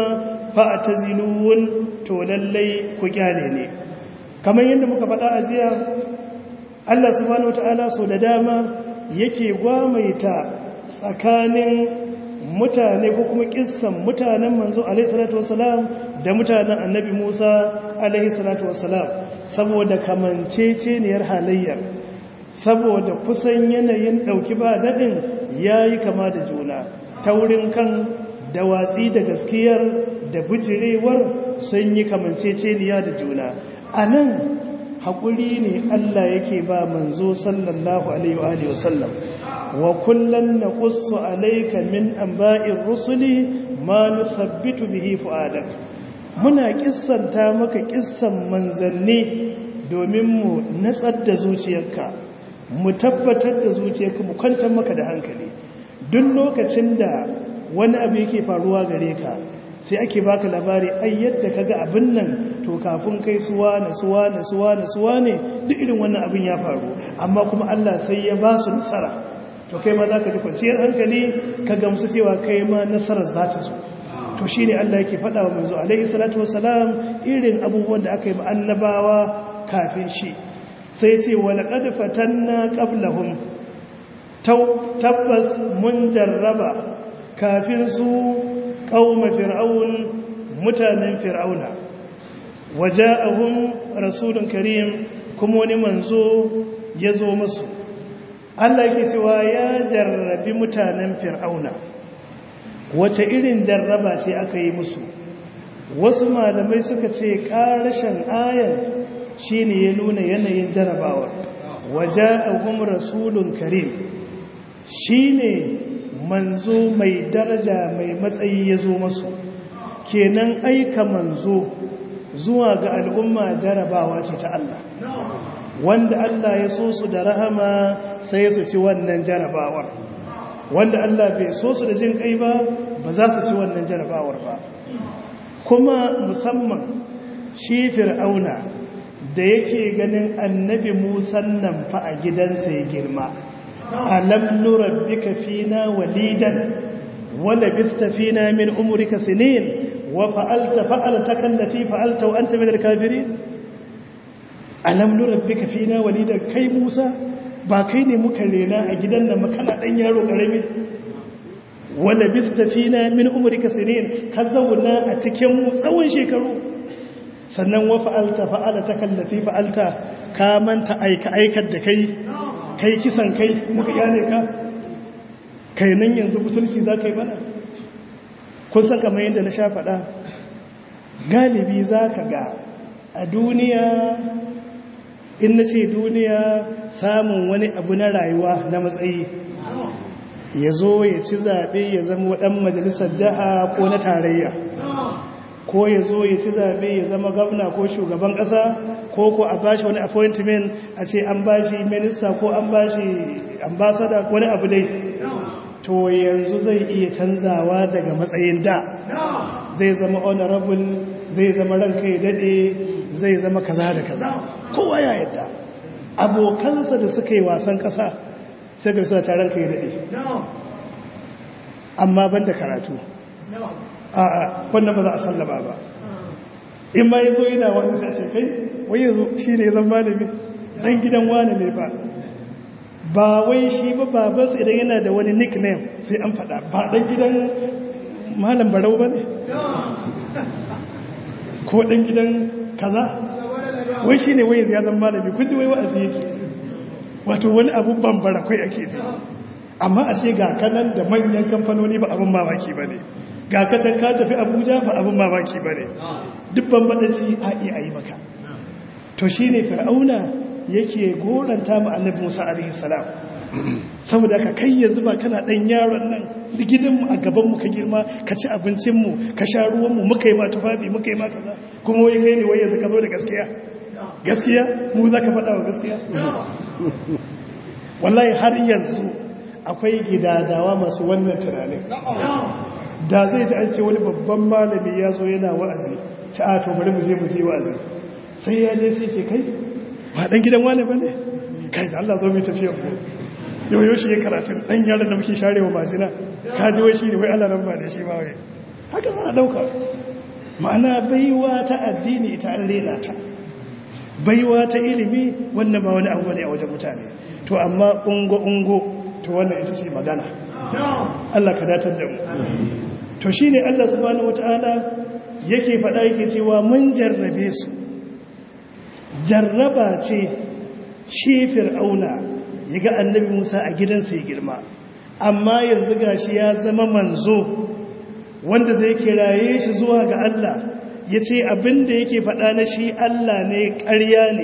fa'tazilun to lallai ku kyale ne kamar yadda muka faɗa a jiya Allah subhanahu wata'ala so da dama yake gwamaita tsakanin mutane ko kuma kissan mutanen manzo alaihi salatu wasalam da mutanen annabi Musa alaihi salatu wasalam saboda kamanceceniyar halayyar saboda kusan yanayin dauki ba dadin yayi kama da juna taurin kan da watsi da gaskiyar da bijirewar sun yi kamanceceniya da juna anan haƙuri ne Allah yake ba manzo sallallahu alaihi wa sallam wa kullun naqussu alayka min anba'ir rusuli ma nuthabbitu bihi fu'adak muna kissanta maka kissan manzanni domin mu natsar da zuciyarka mu tabbatar da zuciyarka mu kwantar maka da hankali duk lokacin da wani abu yake faruwa gare ka sai ake baka labari ai yadda kaga abin nan to kafin kai suwa na suwa na suwa na suwa ne duk irin wannan abin ya faru amma kuma Allah sai ya ba su nasara to kai ma zaka ji kwanciyar hankali ka gamsu cewa kai ma nasarar za ta zo to shine Allah yake faɗa wa manzo alaihi salatu wassalam irin abubuwan da aka yi annabawa kafin shi sai ce wa laqad fatanna qablahum tabbas mun jarraba kafin su qauma fir'aun mutanen fir'auna waja'ahum rasulun karim kuma wani manzo ya zo musu Allah yake cewa ya jarrabi mutanen fir'auna wace irin jarraba ce aka yi musu wasu malamai suka ce ƙarashin ayan shine ya nuna yanayin jarrabawa waja'ahum rasulun karim shine manzo mai daraja mai matsayi ya zo masu kenan aika manzo zuwa ga al'umma jarabawa ce ta Allah wanda Allah ya so su da rahama sai su ci wannan jarabawar wanda Allah bai so su da jin kai ba ba za su ci wannan jarabawar ba kuma musamman shi fir'auna da yake ganin annabi musan nan fa a gidansa ya girma alam nurabbika fina walidan wala bista fina min umrika sinin wa fa'alta fa'altaka allati fa'alta wa anta min al-kafirin alam nurabbika fina walidan kai Musa ba kai ne muka rena a gidan nan makana dan yaro karami wala bista fina min umrika sinin ka zauna a cikin mu tsawon shekaru sannan wa fa'alta fa'altaka allati fa'alta ka manta aika aikar da kai kai kisan kai muka yane ka kai nan yanzu butulci za ka yi mana kun san kamar yadda na sha faɗa galibi za ka ga a duniya in na ce duniya samun wani abu na rayuwa na matsayi ya zo ya ci zaɓe ya zama waɗan majalisar jiha ko na tarayya ko ya zo ya ci zaɓe ya zama gwamna ko shugaban ƙasa ko ko a bashi wani appointment a ce an bashi minista ko an bashi ambasada wani abu dai to yanzu zai iya canzawa daga matsayin da zai zama honorable zai zama ranka ya daɗe zai zama kaza da kaza kowa ya yadda abokansa da suka yi wasan ƙasa sai ga suna taron ka ya daɗe amma ban da karatu a'a wannan ba za a sallama ba in ma ya zo yana wani sai ce kai wai yanzu shi ne zan malami dan gidan wani ne ba ba wai shi ba babansa idan yana da wani nickname sai an faɗa ba dan gidan malam barau ba ne ko dan gidan kaza wai shi ne wai yanzu ya zan malami kun ji wai wa'azi yake wato wani abu bambara kai ake ji amma a ce ga kanan da manyan kamfanoni ba abin mamaki ba ne ga kacan ka tafi abuja ba abin mamaki ba ne dubban baɗaci a iya a yi maka to shi ne fir'auna yake goranta ma annabi musa alaihi salam saboda ka kai yanzu ba kana ɗan yaron nan gidanmu a gabanmu ka girma ka ci abincinmu ka sha ruwanmu muka yi ma tufafi muka yi ma kaza kuma wai kai ne wai yanzu ka zo da gaskiya gaskiya mu za ka faɗa wa gaskiya wallahi har yanzu akwai gidadawa masu wannan tunanin da zai ji an ce wani babban malami ya zo yana wa'azi ci a to bari mu je mu je wa'azi sai ya je sai ce kai ba dan gidan wani bane kai da Allah zo mu tafiyar ku yau yau shi ya karatu dan yaran da muke sharewa majina ka ji wai shi ne wai Allah nan ba da shi ba wai haka za a dauka ma'ana baiwa ta addini ita an rena ta baiwa ta ilimi wannan ba wani abu ne a wajen mutane to amma ungo-ungo to wannan ita ce magana Allah ka datar da mu to shi ne Allah subhanahu wata'ala yake faɗa yake cewa mun jarrabe su jarraba ce shi fir'auna ya ga annabi musa a gidansa ya girma amma yanzu gashi ya zama manzo wanda zai kiraye shi zuwa ga Allah ya ce abinda yake faɗa na shi Allah ne ƙarya ne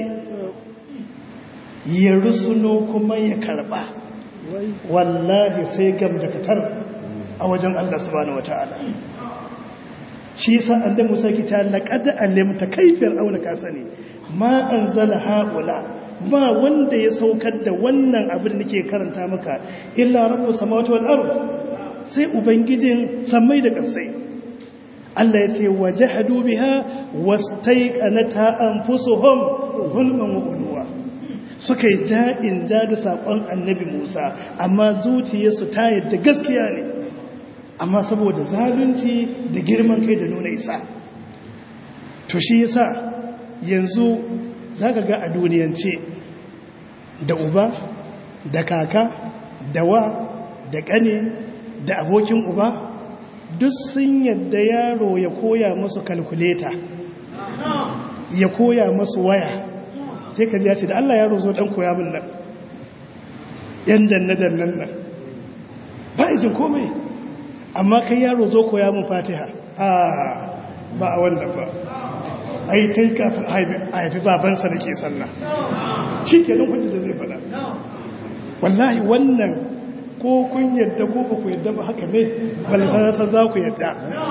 ya rusuno kuma ya karɓa wallahi sai gam da katar a wajen Allah subhanahu wata'ala shi sa annabi Musa ki ta laqad alimta kayfir auna ka sani ma anzala haula ba wanda ya saukar da wannan abin da nake karanta maka illa rabbus samawati wal ard sai ubangijin samai da ƙasai Allah ya ce wajahadu biha wastaiqanata anfusuhum zulman wa ulwa suka yi ja'in ja da saƙon annabi Musa amma zuciyarsu ta yadda gaskiya ne amma saboda zalunci da girman kai da nuna isa to shi yasa yanzu zaka ga a duniyance da uba da kaka da wa da ƙane da abokin uba duk sun yadda yaro ya koya musu kalkuleta ya koya musu waya sai ka ji ya ce da Allah yaro zo dan koya min nan yan danne-dannen nan ba ijin komai amma kai yaro zo koya min fatiha a ba a wannan ba ai tun kafin a haifi babansa da ke sallah shi ke nan hujji da zai fada wallahi wannan ko kun yadda ko ba ku yadda ba haka ne balfarasa za ku yadda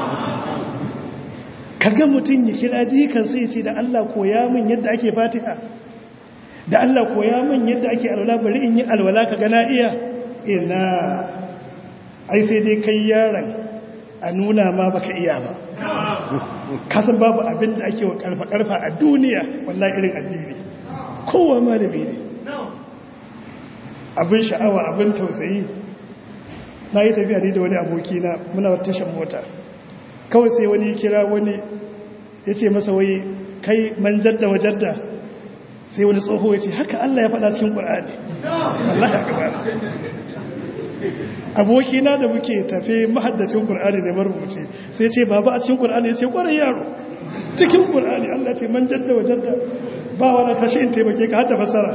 kaga mutum ya kira jikan sai ce da Allah koya min yadda ake fatiha da Allah koya min yadda ake alwala bari in yi alwala ka gana iya ina ai sai dai kai yaron a nuna ma baka iya ba kasan babu abin da ake wa karfa-karfa a duniya wallahi irin addini kowa malami ne abin sha'awa abin tausayi na yi tafiya ne da wani abokina muna tashan mota kawai sai wani kira wani ya ce masa wai kai man jadda wa jadda sai wani tsoho ya ce haka Allah ya faɗa cikin ƙwar'ani Allah ya gaba abokina da muke tafe mahaddacin ƙwar'ani ne marubuce sai ce baba a cikin ƙwar'ani ya ce ƙwarai yaro cikin ƙwar'ani Allah ce man jadda wa jadda ba wani tashi in taimake ka hada fasara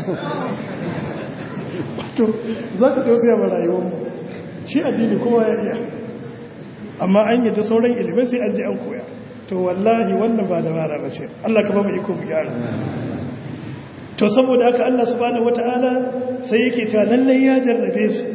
wato za ka tausaya ma rayuwarmu shi addini kowa ya iya amma an yi da sauran ilimai sai an ji an koya to wallahi wannan ba da mara ba ce Allah ka ba mu iko mu gyara to saboda haka Allah subhanahu wataala sai yake cewa lallai ya jarrabe su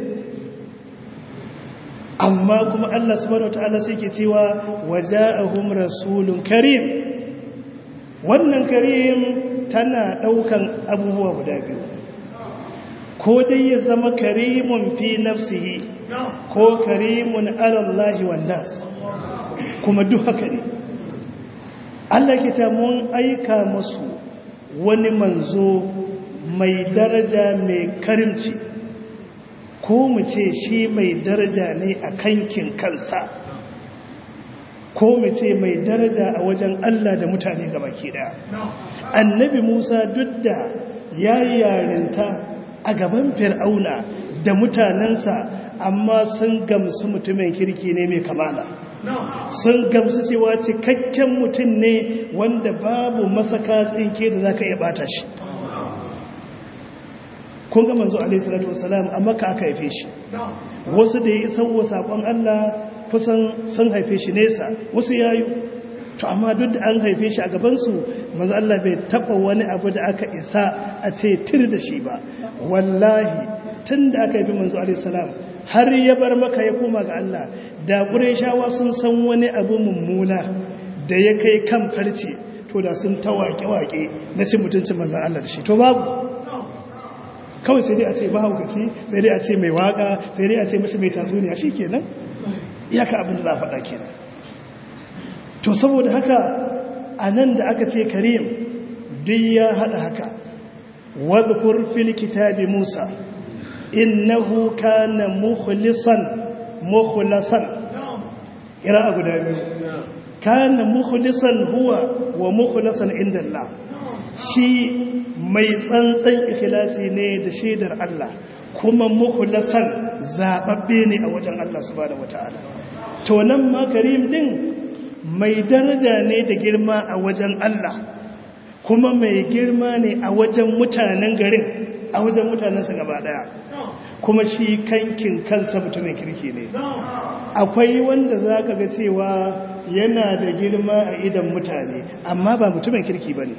amma kuma Allah subhanahu wataala sai yake cewa waja'ahum rasulun karim wannan karim tana daukan abubuwa guda biyu ko dai ya zama karimun fi nafsihi ko karimun alallahi wannas kuma duk haka ne Allah ke ta mun aika musu wani manzo mai daraja mai karimci ko mu ce shi mai daraja ne a kankin kansa ko mu ce mai daraja a wajen Allah da mutane gabaki daya annabi Musa duk da yayi yarinta a gaban fir'auna da mutanensa amma sun gamsu mutumin kirki ne mai kamala sun gamsu cewa cikakken mutum ne wanda babu masaka tsinke da za ka iya bata shi kun ga manzo alaihi salatu wasalam amma ka aka haife shi wasu da ya isa wa sakon Allah kusan sun haife shi nesa wasu yayu to amma duk da an haife shi a gabansu manzo Allah bai taba wani abu da aka isa a ce tir da shi ba wallahi tun da aka haifi manzo alaihi salam har ya bar maka ya koma ga Allah da ƙureshawa sun san wani abu mummuna da ya kai kan farce to da sun ta waƙe-waƙe na cin mutuncin manzan Allah da shi to babu kawai sai dai a ce mahaukaci sai dai a ce mai waƙa sai dai a ce mashi mai tatsuniya shi kenan iyaka abin da za a faɗa kenan to saboda haka a nan da aka ce karim duk ya haɗa haka wadda fil kitabi musa innahu kana mukhlisan mukhlasan kira guda biyu kana mukhlisan huwa wa mukhlasan inda Allah shi mai tsantsan ikhlasi ne da shaidar Allah kuma mukhlasan zababbe ne a wajen Allah subhanahu wataala to nan ma karim din mai daraja ne da girma a wajen Allah kuma mai girma ne a wajen mutanen garin a wajen mutanensa gaba daya kuma shi kankin kansa mutumin kirki ne akwai wanda za ka ga cewa yana da girma a idan mutane amma ba mutumin kirki ba ne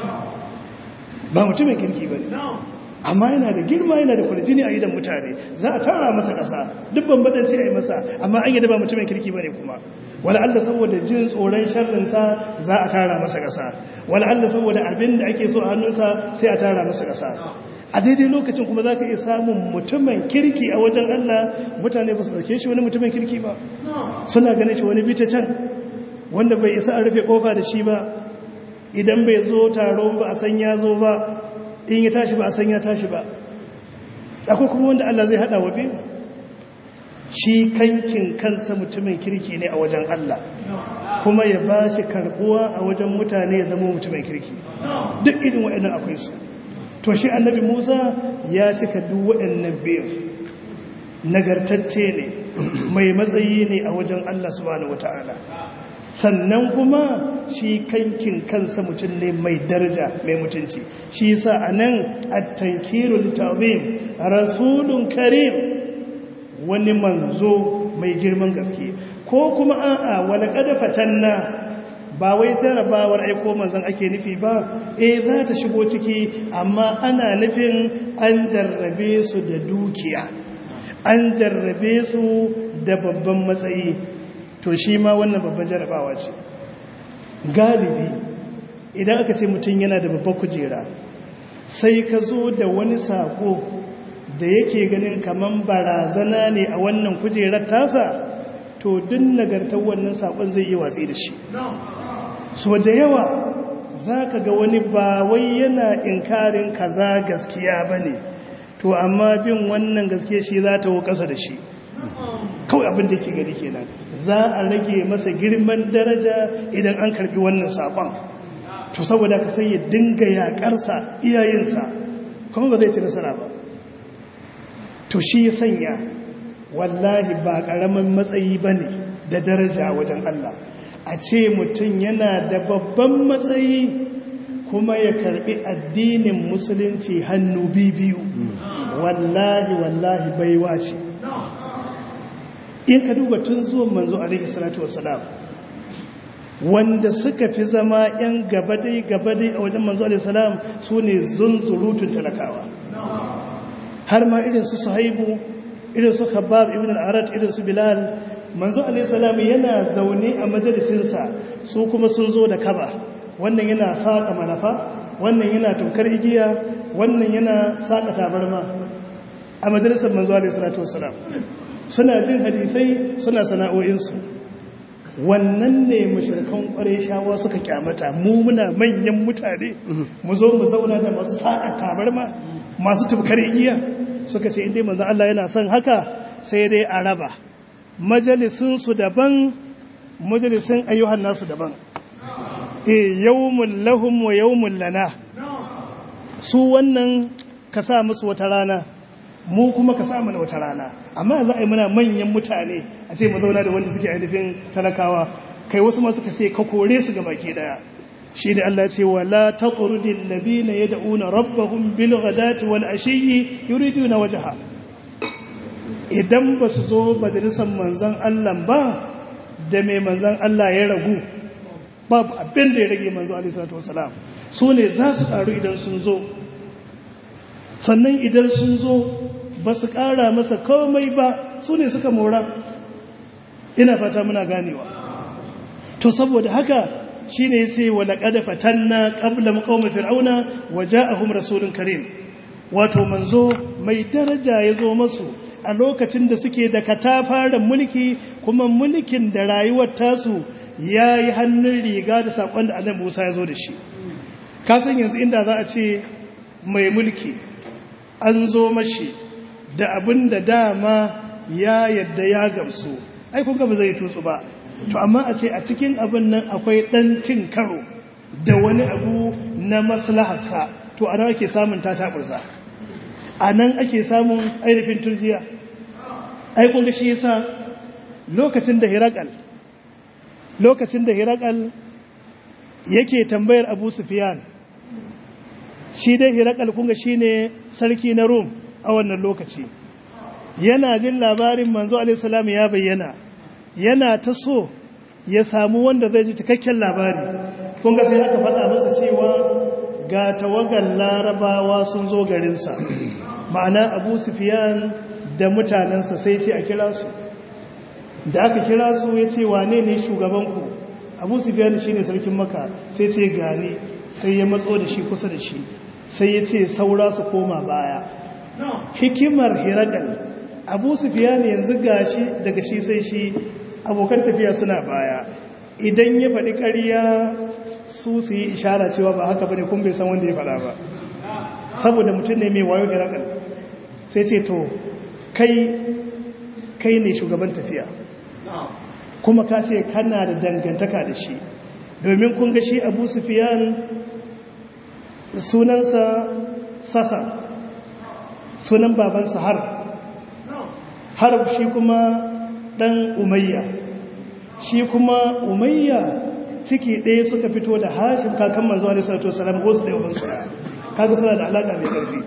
ba mutumin kirki ba ne amma yana da girma yana da kwarjini a idan mutane za a tara masa ƙasa duk bambadanci a yi masa amma an yi da ba mutumin kirki ba ne kuma wala Allah saboda jin tsoron sharrinsa za a tara masa ƙasa wala Allah saboda abin da ake so a hannunsa sai a tara masa ƙasa a daidai lokacin kuma za ka iya samun mutumin kirki a wajen Allah mutane ba su ɗauke shi wani mutumin kirki ba suna ganin shi wani bita can wanda bai isa a rufe ƙofa da shi ba idan bai zo taro ba a san ya zo ba in ya tashi ba a san ya tashi ba akwai kuma wanda Allah zai haɗa wa biyu shi kankin kansa mutumin kirki ne a wajen Allah kuma ya ba shi karɓuwa a wajen mutane ya zama mutumin kirki duk irin waɗannan akwai su to shi annabi musa ya cika duk waɗannan biyu nagartacce ne mai matsayi ne a wajen allah subhanahu wata'ala sannan kuma shi kankin kansa mutum ne mai daraja mai mutunci shi yasa anan at-tankirul ta'zim rasulun karim wani manzo mai girman gaske ko kuma a'a wala qad fatanna ba wai jarabawar aiko manzon ake nufi ba eh za ta shigo ciki amma ana nufin an jarrabe su da dukiya an jarrabe su da babban matsayi to shi ma wannan babban jarabawa ce galibi idan aka ce mutum yana da babban kujera sai ka zo da wani sako da yake ganin kaman barazana ne a wannan kujerar tasa to duk nagartar wannan sakon zai iya watsi da shi so da yawa za ka ga wani ba wai yana inkarin kaza gaskiya ba ne to amma bin wannan gaskiya shi za ta ƙasa da shi kawai abin da ke gari kenan za a rage masa girman daraja idan an karbi wannan saƙon to saboda ka sai ya dinga yaƙarsa iyayensa kuma ba zai ci nasara ba to shi ya sanya wallahi ba ƙaramin matsayi ba ne da daraja wajen Allah a ce mutum yana da babban matsayi kuma ya karbi addinin musulunci hannu biyu wallahi wallahi baiwa ce in ka duba tun zuwan manzo alaihi salatu wasalam wanda suka fi zama yan gabadai gabadai a wajen manzo alaihi salam su ne zunzurutun talakawa har ma irin su suhaibu irin su khabab ibn al-arat irin su bilal manzo alaihissalam yana zaune a majalisinsa su kuma sun zo da kaba wannan yana saƙa malafa wannan yana tukar igiya wannan yana saƙa tabarma a majalisar manzo alaihissalatu wassalam suna jin hadisai suna sana'o'insu wannan ne mashirkan ƙware shawa suka kyamata mu muna manyan mutane mu zo mu zauna da masu saƙa tabarma masu tukar igiya suka ce inda manzo Allah yana son haka sai dai a raba majalisinsu daban majalisin ayyuhan nasu daban e yawmun lahum wa yawmun lana su wannan ka sa musu wata rana mu kuma ka sa mana wata rana amma za a yi muna manyan mutane a ce mu zauna da wanda suke ainihin talakawa kai wasu masu ka sai ka kore su ga baki daya shi da Allah ce wala taqrudil ladina yad'una rabbahum bil ghadati wal ashiyyi yuriduna wajha idan ba su zo majalisar manzan Allah ba da mai manzan Allah ya ragu babu abin da ya rage manzo alisalatu wasalam su ne za su ƙaru idan sun zo sannan idan sun zo ba su ƙara masa komai ba su ne suka mora ina fata muna ganewa to saboda haka shi ne sai wa laƙada fatanna ƙabla maƙaumar fir'auna wa ja'ahum rasulun karim wato manzo mai daraja ya zo masu a lokacin da suke da katafaren mulki kuma mulkin da rayuwar tasu ya yi hannun riga da saƙon da annabi Musa ya zo da shi kasan yanzu inda za a ce mai mulki an zo mashi da abin da dama ya yadda ya gamsu ai kun ba zai tutsu ba to amma a ce a cikin abin nan akwai ɗan cin karo da wani abu na maslaharsa to a nan ake samun ta taɓurza a nan ake samun ainihin turjiya aikun da shi yasa lokacin da hirakal lokacin da hirakal yake tambayar abu sufiyan shi dai hirakal kunga shi ne sarki na rum a wannan lokaci yana jin labarin manzo alaihissalam ya bayyana yana ta so ya samu wanda zai ji cikakken labari kunga sai aka faɗa masa cewa ga tawagar larabawa sun zo garinsa ma'ana abu sufiyan da mutanensa sai ce a kira su da aka kira su ya ce wane ne shugabanku abu sufiyan shi ne sarkin maka sai ce gane sai ya matso da shi kusa da shi sai ya ce saura su koma baya hikimar hiradal abu sufiyan yanzu gashi daga shi sai shi abokan tafiya suna baya idan ya faɗi ƙarya su su yi ishara cewa ba haka bane kun bai san wanda ya faɗa ba saboda mutum ne mai wayo hiradal sai ce to kai kai ne shugaban tafiya kuma ka ce kana da dangantaka da shi domin kun ga shi abu sufiyan sunansa saka sunan babansa har har shi kuma dan umayya shi kuma umayya ciki ɗaya suka fito da hashim kakan manzo alaihi salatu wasalam wasu da yawan sa kaga suna da alaka mai ƙarfi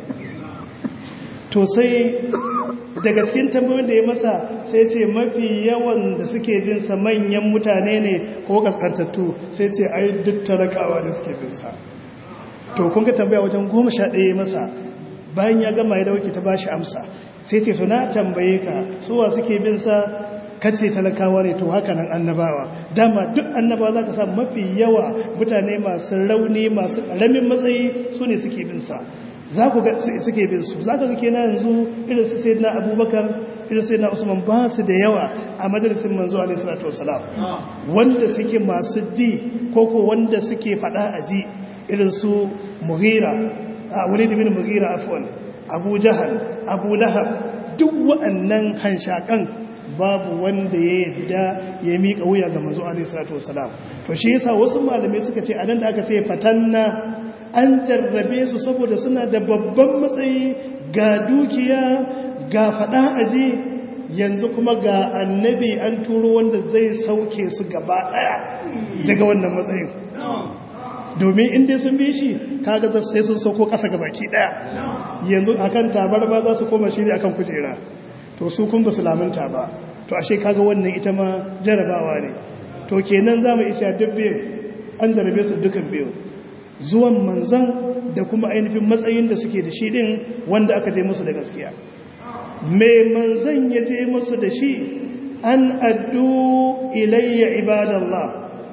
to sai daga cikin tambayoyin da ya masa sai ce mafi yawan da suke bin sa manyan mutane ne ko kaskantattu sai ce ai duk talakawa da suke bin sa to kun ga tambaya wajen goma sha ɗaya masa bayan ya gama ya dauke ta bashi amsa sai ce to na tambaye ka suwa suke bin sa kace talakawa ne to haka nan annabawa dama duk annabawa za ka sa mafi yawa mutane masu rauni masu ƙaramin matsayi su ne suke bin sa za ku ga suke bin su za ka ga kenan yanzu irin su sayyidina abubakar irin sayyidina usman ba su da yawa a madarasin manzo alaihi salatu wassalam wanda suke masu di ko ko wanda suke fada a ji irin su mughira a wani da bin mughira afwan abu jahal abu lahab duk wa'annan hanshakan babu wanda ya yadda ya miƙa wuya ga manzo alaihi salatu wassalam to shi yasa wasu malamai suka ce anan da aka ce fatanna an jarrabe su saboda suna da babban matsayi ga dukiya ga fada aji yanzu kuma ga annabi an turo wanda zai sauke su gaba daya daga wannan matsayin domin inda sun bi shi kaga sai sun sauko kasa gabaki daya yanzu akan tabar ba za su koma shi ne akan kujera to su kun ba su lamunta ba to ashe kaga wannan ita ma jarabawa ne to kenan za mu isa dubbe an jarabe su dukan biyu zuwan manzan da kuma ainihin matsayin da suke da shi din wanda aka je musu da gaskiya mai manzan ya je musu da shi an addu ilayya ibadallah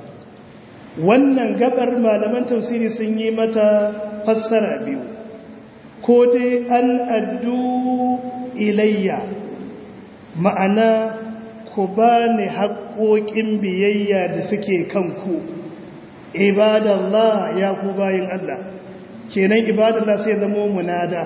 wannan gabar malaman tafsiri sun yi mata fassara biyu ko dai an addu ilayya ma'ana ku ba ni haƙoƙin biyayya da suke kanku ibadallah ya ku bayin Allah kenan ibadallah sai zamo munada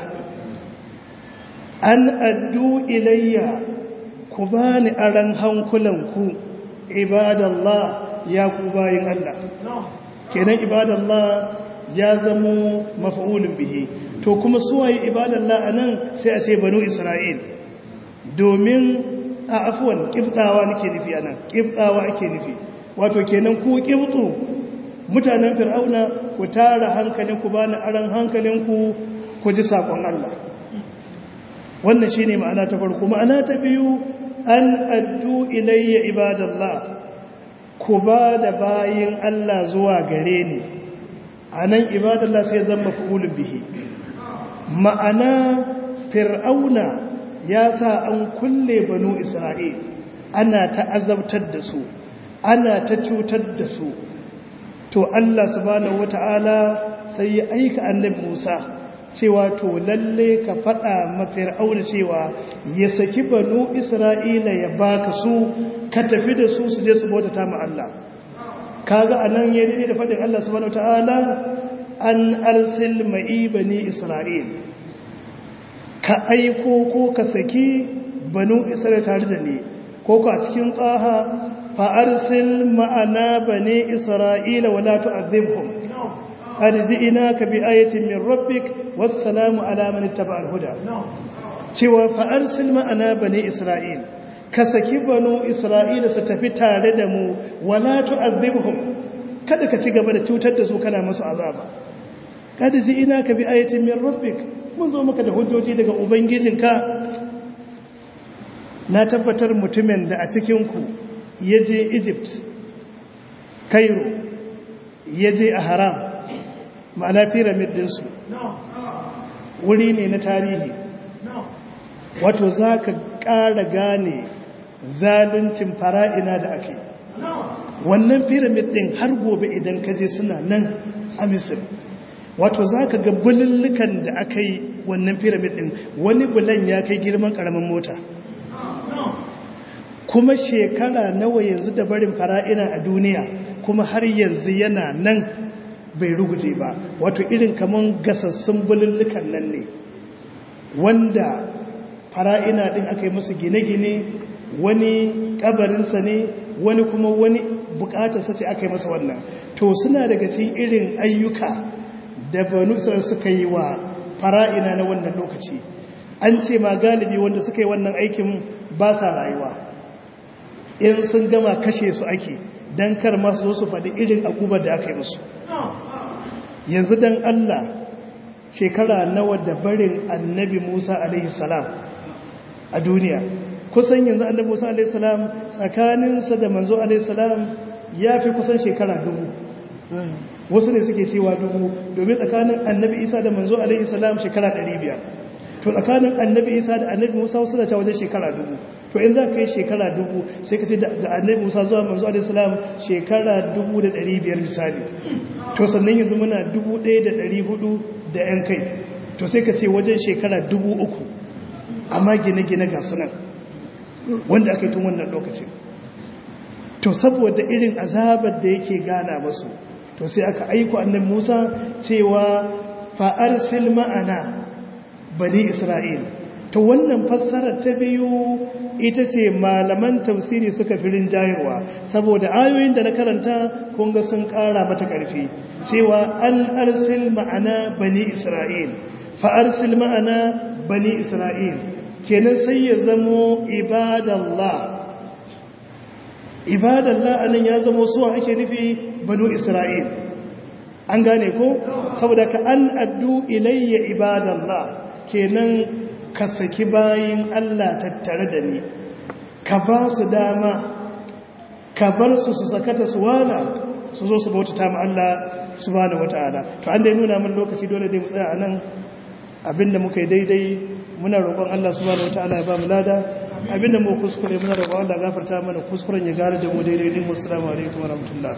an addu ilayya ku bani aran hankulanku ibadallah ya ku bayin Allah kenan ibadallah ya zamo maf'ulun bihi to kuma suwaye ibadallah anan sai a ce banu isra'il domin a afuwan kibdawa nake nufi anan kibdawa ake nufi wato kenan ku kibtu mutanen fir'auna ku tara hankalin ku bani aran hankalin ku ku ji sakon Allah wannan shine ma'ana ta farko ma'ana ta biyu an addu ilayya ibadallah ku ba da bayin Allah zuwa gare ni anan ibadallah sai zama fa'ulun bihi ma'ana fir'auna ya sa an kulle banu isra'il ana ta azabtar da su ana ta cutar da su to Allah subhanahu wata'ala sai ya aika annabi Musa cewa to lalle ka faɗa ma fir'auna cewa ya saki banu isra'ila ya baka su ka tafi da su su je su bautata ma Allah kaga anan ya dade da faɗin Allah subhanahu wata'ala an arsil ma'i bani isra'il ka aiko ko ka saki banu isra'il tare da ni ko ka cikin tsaha fa'arsil ma'ana bane isra'ila wala tu'adhibhum qad ji'naka bi ayatin min rabbik wassalamu ala man ittaba'a al-huda cewa fa'arsil ma'ana bane isra'il ka saki banu isra'ila su tafi tare da mu wala tu'adhibhum kada ka ci gaba da cutar da su kana musu azaba qad ji'naka bi ayatin min rabbik mun zo maka da hujjoji daga ubangijinka na tabbatar mutumin da a cikinku ya je egypt cairo ya je a haram ma'ana pyramid dinsu wuri ne na tarihi wato za ka ƙara gane zaluncin fara'ina da ake wannan pyramid din har gobe idan ka je suna nan a misir wato za ka ga bulullukan da aka yi wannan pyramid din wani bulan ya kai girman ƙaramin mota kuma shekara nawa yanzu da barin fara'ina a duniya kuma har yanzu yana nan bai ruguje ba wato irin kaman gasassun bulullukan nan ne wanda fara'ina din aka yi musu gine-gine wani kabarinsa ne wani kuma wani bukatarsa ce aka yi masa wannan to suna daga cikin irin ayyuka da banu suka yi wa fara'ina na wannan lokaci an ce ma galibi wanda suka yi wannan aikin ba sa rayuwa in sun gama kashe su ake don kar masu zo su faɗi irin akubar da aka yi musu yanzu don Allah shekara nawa da barin annabi Musa alaihissalam a duniya kusan yanzu annabi Musa alaihissalam tsakaninsa da manzo alaihissalam ya fi kusan shekara dubu wasu ne suke cewa dubu domin tsakanin annabi Isa da manzo alaihissalam shekara ɗari biyar to tsakanin annabi Isa da annabi Musa wasu da ta wajen shekara dubu to in za ka yi shekara dubu sai ka ce da annabi musa zuwa manzo alaihissalam shekara dubu da ɗari biyar misali to sannan yanzu muna dubu ɗaya da ɗari hudu da ‘yan kai to sai ka ce wajen shekara dubu uku amma gine-gine ga sunan wanda aka yi tun wannan lokacin to saboda irin azabar da yake gana masu to sai aka aiko annabi musa cewa fa'arsil ma'ana bani isra'il to wannan fassarar ta biyu ita ce malaman tafsiri suka fi rinjayarwa saboda ayoyin da na karanta kunga sun kara mata karfi cewa an arsil ma'ana bani isra'il fa arsil ma'ana bani isra'il kenan sai ya zamo ibadallah ibadallah anan ya zamo suwa ake nufi banu isra'il an gane ko saboda ka an addu ilayya ibadallah kenan ka saki bayin Allah tattare da ni ka ba su dama ka bar su su sakata su wala su zo su bautata ma Allah subhanahu wataala to an dai nuna min lokaci dole dai mu tsaya anan abinda muka yi daidai muna roƙon Allah subhanahu wataala ya ba mu lada abinda mu kuskure muna roƙon Allah gafarta mana kuskuren ya gare da mu daidai din assalamu alaikum wa rahmatullah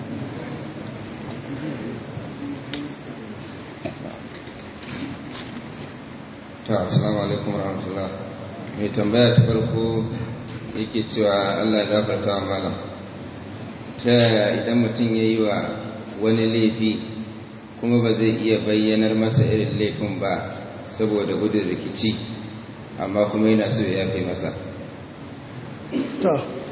to assalamu alaikum warahmatullah mai tambaya ta farko yake cewa Allah ya gafarta wa malam ta yaya idan mutum ya yi wa wani laifi kuma ba zai iya bayyanar masa irin laifin ba saboda gudun rikici amma kuma yana so ya yafe masa to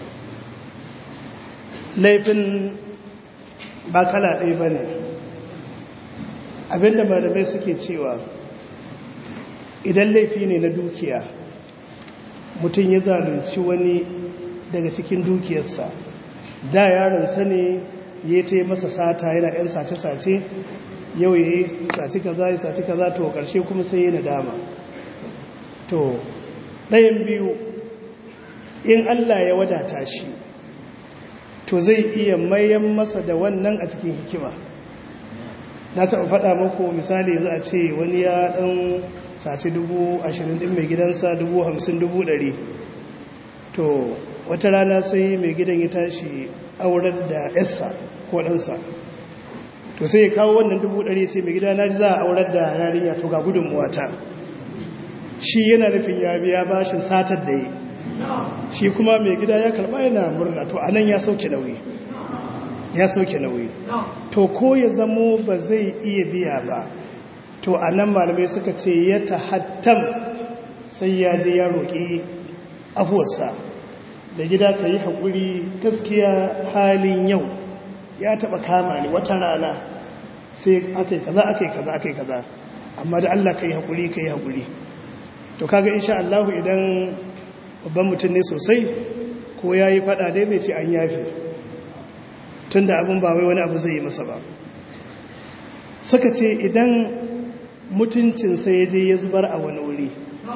laifin ba kala ɗaya ba ne abinda malamai suke cewa idan laifi ne na dukiya mutum ya zalunci wani daga cikin dukiyarsa da yaronsa ne ya ta yi masa sata yana yan sace-sace yau ya yi sace kaza ya sace kaza to karshe kuma sai ya nadama to ɗayan biyu in Allah ya wadata shi to zai iya mayan masa da wannan a cikin hikima na taɓa faɗa muku misali za a ce wani ya ɗan sace dubu ashirin ɗin mai gidansa dubu hamsin dubu ɗari to wata rana sai mai gidan ya tashi aurar da yassa ko ɗansa to sai ya kawo wannan dubu ɗari ce mai gida na ji za a aurar da yarinya to ga gudunmuwata shi yana nufin ya biya bashin satar da yi shi kuma mai gida ya karɓa yana murna to anan ya sauke nauyi ya sauke nauyi to ko ya zamo ba zai iya biya ba to a nan malamai suka ce ya tahattam sai ya je ya roƙi afuwarsa da gida ka yi haƙuri gaskiya halin yau ya taɓa kama ni wata rana sai aka yi kaza aka yi kaza aka yi kaza amma da Allah ka yi haƙuri ka yi haƙuri to kaga insha Allah idan babban mutum ne sosai ko ya yi faɗa dai bai ce an yafe tun da abin ba wai wani abu zai yi masa ba suka ce idan mutuncinsa ya je ya zubar a wani wuri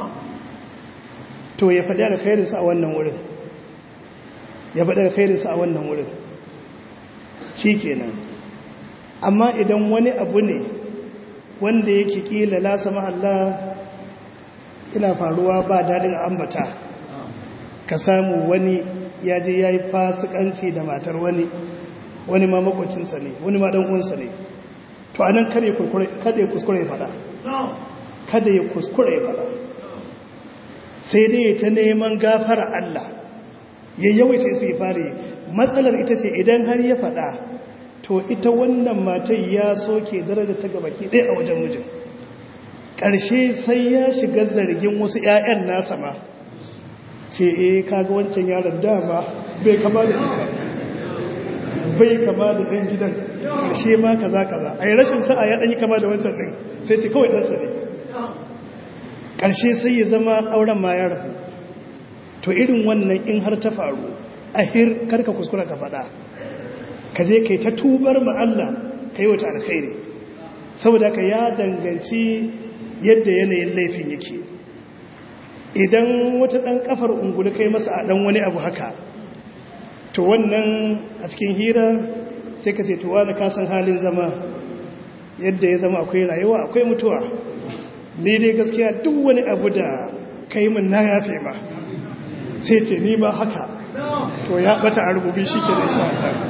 to ya faɗi alkhairinsa a wannan wurin ya faɗi alkhairinsa a wannan wurin shi kenan amma idan wani abu ne wanda yake kila lasa mahalla yana faruwa ba daɗin ambata ka samu wani ya je ya yi fasikanci da matar wani wani ma makwacinsa ne wani ma ɗan'unsa ne to anan kada ya kuskure ya faɗa kada ya kuskure ya faɗa sai dai ta neman gafara Allah ya yawaita sai fare matsalar ita ce idan har ya faɗa to ita wannan matai ya soke daraja ta gabaki ɗaya a wajen mijin ƙarshe sai ya shiga zargin wasu 'ya'yan nasa ma ce eh kaga wancan yaron dama bai kama da ita bai kama da ɗan gidan ƙarshe ma kaza kaza a yi rashin sa'a ya ɗanyi kama da wancan ɗin sai ta kawai ɗansa ne ƙarshe sai ya zama auren ma ya rabu to irin wannan in har ta faru a hir karka kuskura ka faɗa ka je kai ta tubar ma Allah ka yi wata alkhairi saboda ka ya danganci yadda yanayin laifin yake idan wata ɗan ƙafar ungulu kai masa a ɗan wani abu haka to wannan a cikin hira sai ka ce to wani kasan halin zama yadda ya zama akwai rayuwa akwai mutuwa ni dai gaskiya duk wani abu da kai min na yafe ma sai ce ni ma haka to ya bata a rububi shi ke da sha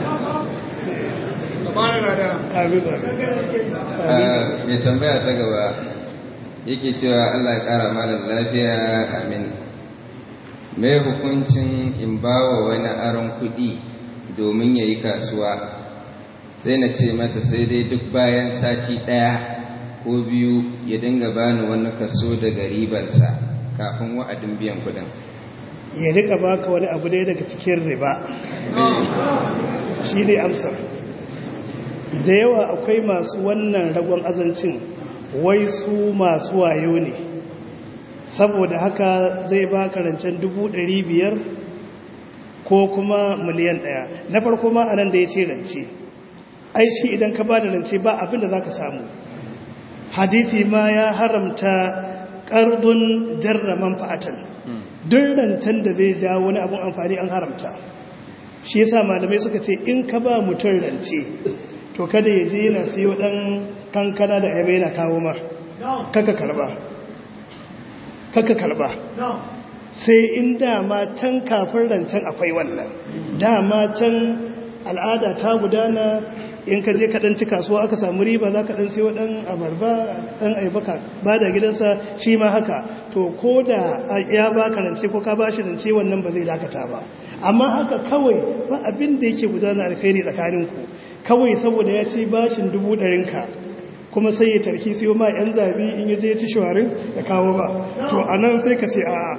mai tambaya ta gaba yake cewa Allah ya kara malar lafiya amin mai hukuncin in bawa wani aron kuɗi domin ya yi kasuwa sai na ce masa sai dai duk bayan sati ɗaya ko biyu ya dinga bani wani kaso daga ribarsa kafin wa'adin biyan kuɗin ya rika baka wani abu dai daga cikin riba shi ne amsar da yawa akwai masu wannan ragon azancin wai su masu wayo ne saboda haka zai ba karancen biyar ko kuma miliyan ɗaya na farko ma anan da ya ce rance ai shi idan ka ba da rance ba abinda za ka samu hadithi ma ya haramta ƙardun jarra manfa'atan duk rancen da zai ja wani abun amfani an haramta shi yasa malamai suka ce in ka ba mutum rance to kada ya je yana siyo dan kankana da yabe yana kawo ma kaka karba kaka karba sai in dama can kafin rancen akwai wannan dama can al'ada ta gudana in ka je kaɗan ci kasuwa aka samu riba za ka ɗan siyo ɗan abarba ɗan aibaka ba da gidansa shi ma haka to ko da ya ba ka rance ko ka ba shi rance wannan ba zai dakata ba amma haka kawai ba abin da yake gudana alkhairi tsakaninku kawai saboda ya ci bashin dubu ɗarinka kuma sai ya tarki siyo ma yan zabi in ya je ya ci shawarin ya kawo ba to a nan sai ka ce a'a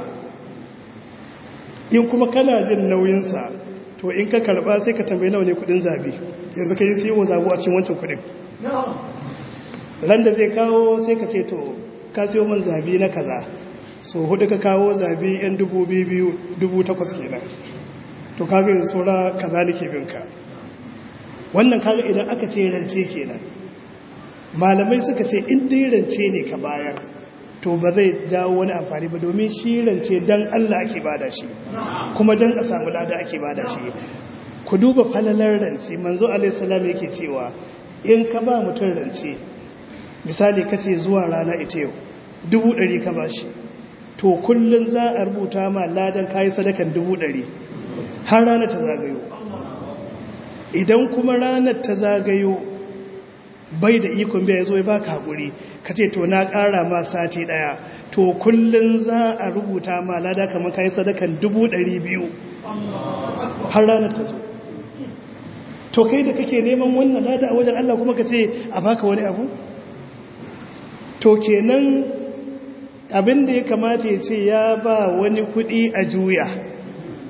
in kuma kana jin nauyinsa to in ka karba sai ka tambayi nawa ne kudin zabi yanzu ka yi siyo zabu a cikin wancan kudin ran da zai kawo sai ka ce to ka siyo man zabi na kaza so hudu ka kawo zabi yan dubu biyu dubu takwas kenan to kaga yin tsora kaza nake binka wannan kaga idan aka ce rance kenan malamai suka ce in dai rance ne ka bayar to ba zai jawo wani amfani ba domin shi rance dan Allah ake bada shi kuma dan a samu lada ake bada shi ku duba falalar rance manzo alaihi salam yake cewa in ka ba mutum rance misali kace zuwa rana ita yau dubu ɗari ka ba shi to kullum za a rubuta ma ladan kayi sadakan dubu ɗari har ranar ta zagayo idan kuma ranar ta zagayo bai da ikon biya ya zo ya baka haƙuri ka ce to na ƙara ma sati ɗaya to kullum za a rubuta ma lada kamar kayi sadakan dubu ɗari biyu har ranar ta zo to kai da kake neman wannan lada a wajen Allah kuma ka ce a baka wani abu to kenan abin da ya kamata ya ce ya ba wani kuɗi a juya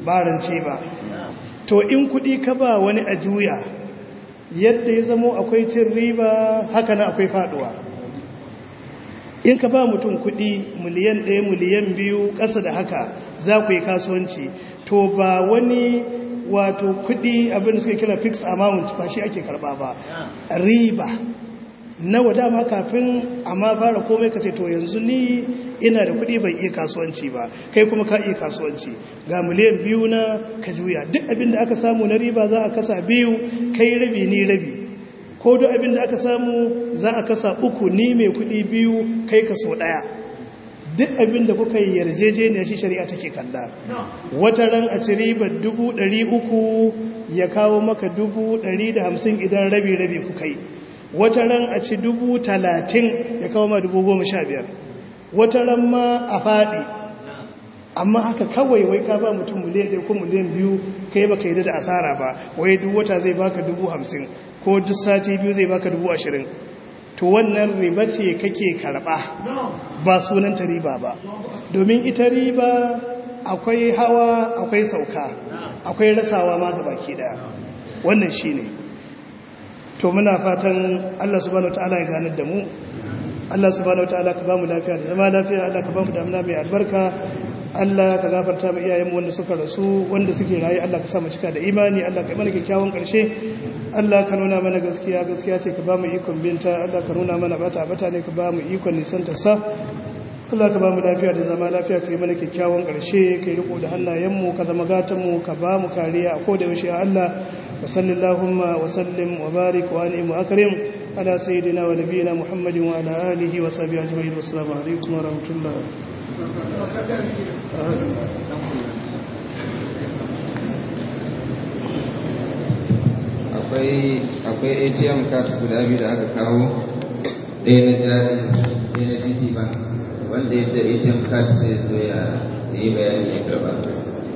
ba rance ba to in kuɗi ka ba wani a juya yadda ya zamo akwai cin riba haka na akwai faduwa in ka ba mutum kuɗi miliyan ɗaya miliyan biyu ƙasa da haka za ku yi kasuwanci to ba wani wato kuɗi abin da suke kira fixed amount ba shi ake karɓa ba riba nawa dama kafin amma fara komai ka ce to yanzu ni ina da kuɗi ban iya kasuwanci ba kai kuma ka iya kasuwanci ga miliyan biyu na ka juya duk abin da aka samu na riba za a kasa biyu kai rabi ni rabi ko duk abin da aka samu za a kasa uku ni mai kuɗi biyu kai kaso ɗaya duk abin da kuka yi yarjejeniya shi shari'a take kalla wata ran a ci ribar dubu ɗari uku ya kawo maka dubu ɗari da hamsin idan rabi rabi kuka yi wata ran a ci dubu talatin ya kawo ma dubu goma sha biyar wata ran ma a faɗi amma haka kawai wai ka ba mutum miliyan ɗaya ko miliyan biyu kai baka yi da asara ba wai duk wata zai baka dubu hamsin ko duk sati biyu zai baka dubu ashirin to wannan riba ce kake karɓa ba sunanta riba ba domin ita riba akwai hawa akwai sauka akwai rasawa ma ga baki ɗaya wannan shi ne to muna fatan Allah subhanahu wataala ya ganar da mu Allah subhanahu wataala ka bamu lafiya da zama lafiya Allah ka bamu damuna mai albarka Allah ka gafarta mu iyayenmu wanda suka rasu wanda suke rayu Allah ka sa mu cika da imani Allah ka mana kyakkyawan karshe Allah ka nuna mana gaskiya gaskiya ce ka bamu ikon binta Allah ka nuna mana bata bata ne ka bamu ikon nisanta sa Allah ka bamu lafiya da zama lafiya ka yi mana kyakkyawan karshe ka yi riko da hannayenmu ka zama gatanmu ka bamu kariya a koda yaushe Allah وصل اللهم وسلم وبارك وانعم واكرم على سيدنا ونبينا محمد وعلى اله وصحبه اجمعين والسلام عليكم ورحمه الله akwai akwai atm cards guda biyu da aka kawo ɗaya na jari ɗaya na gt bank wanda yadda atm card sai zo ya yi bayani ya karba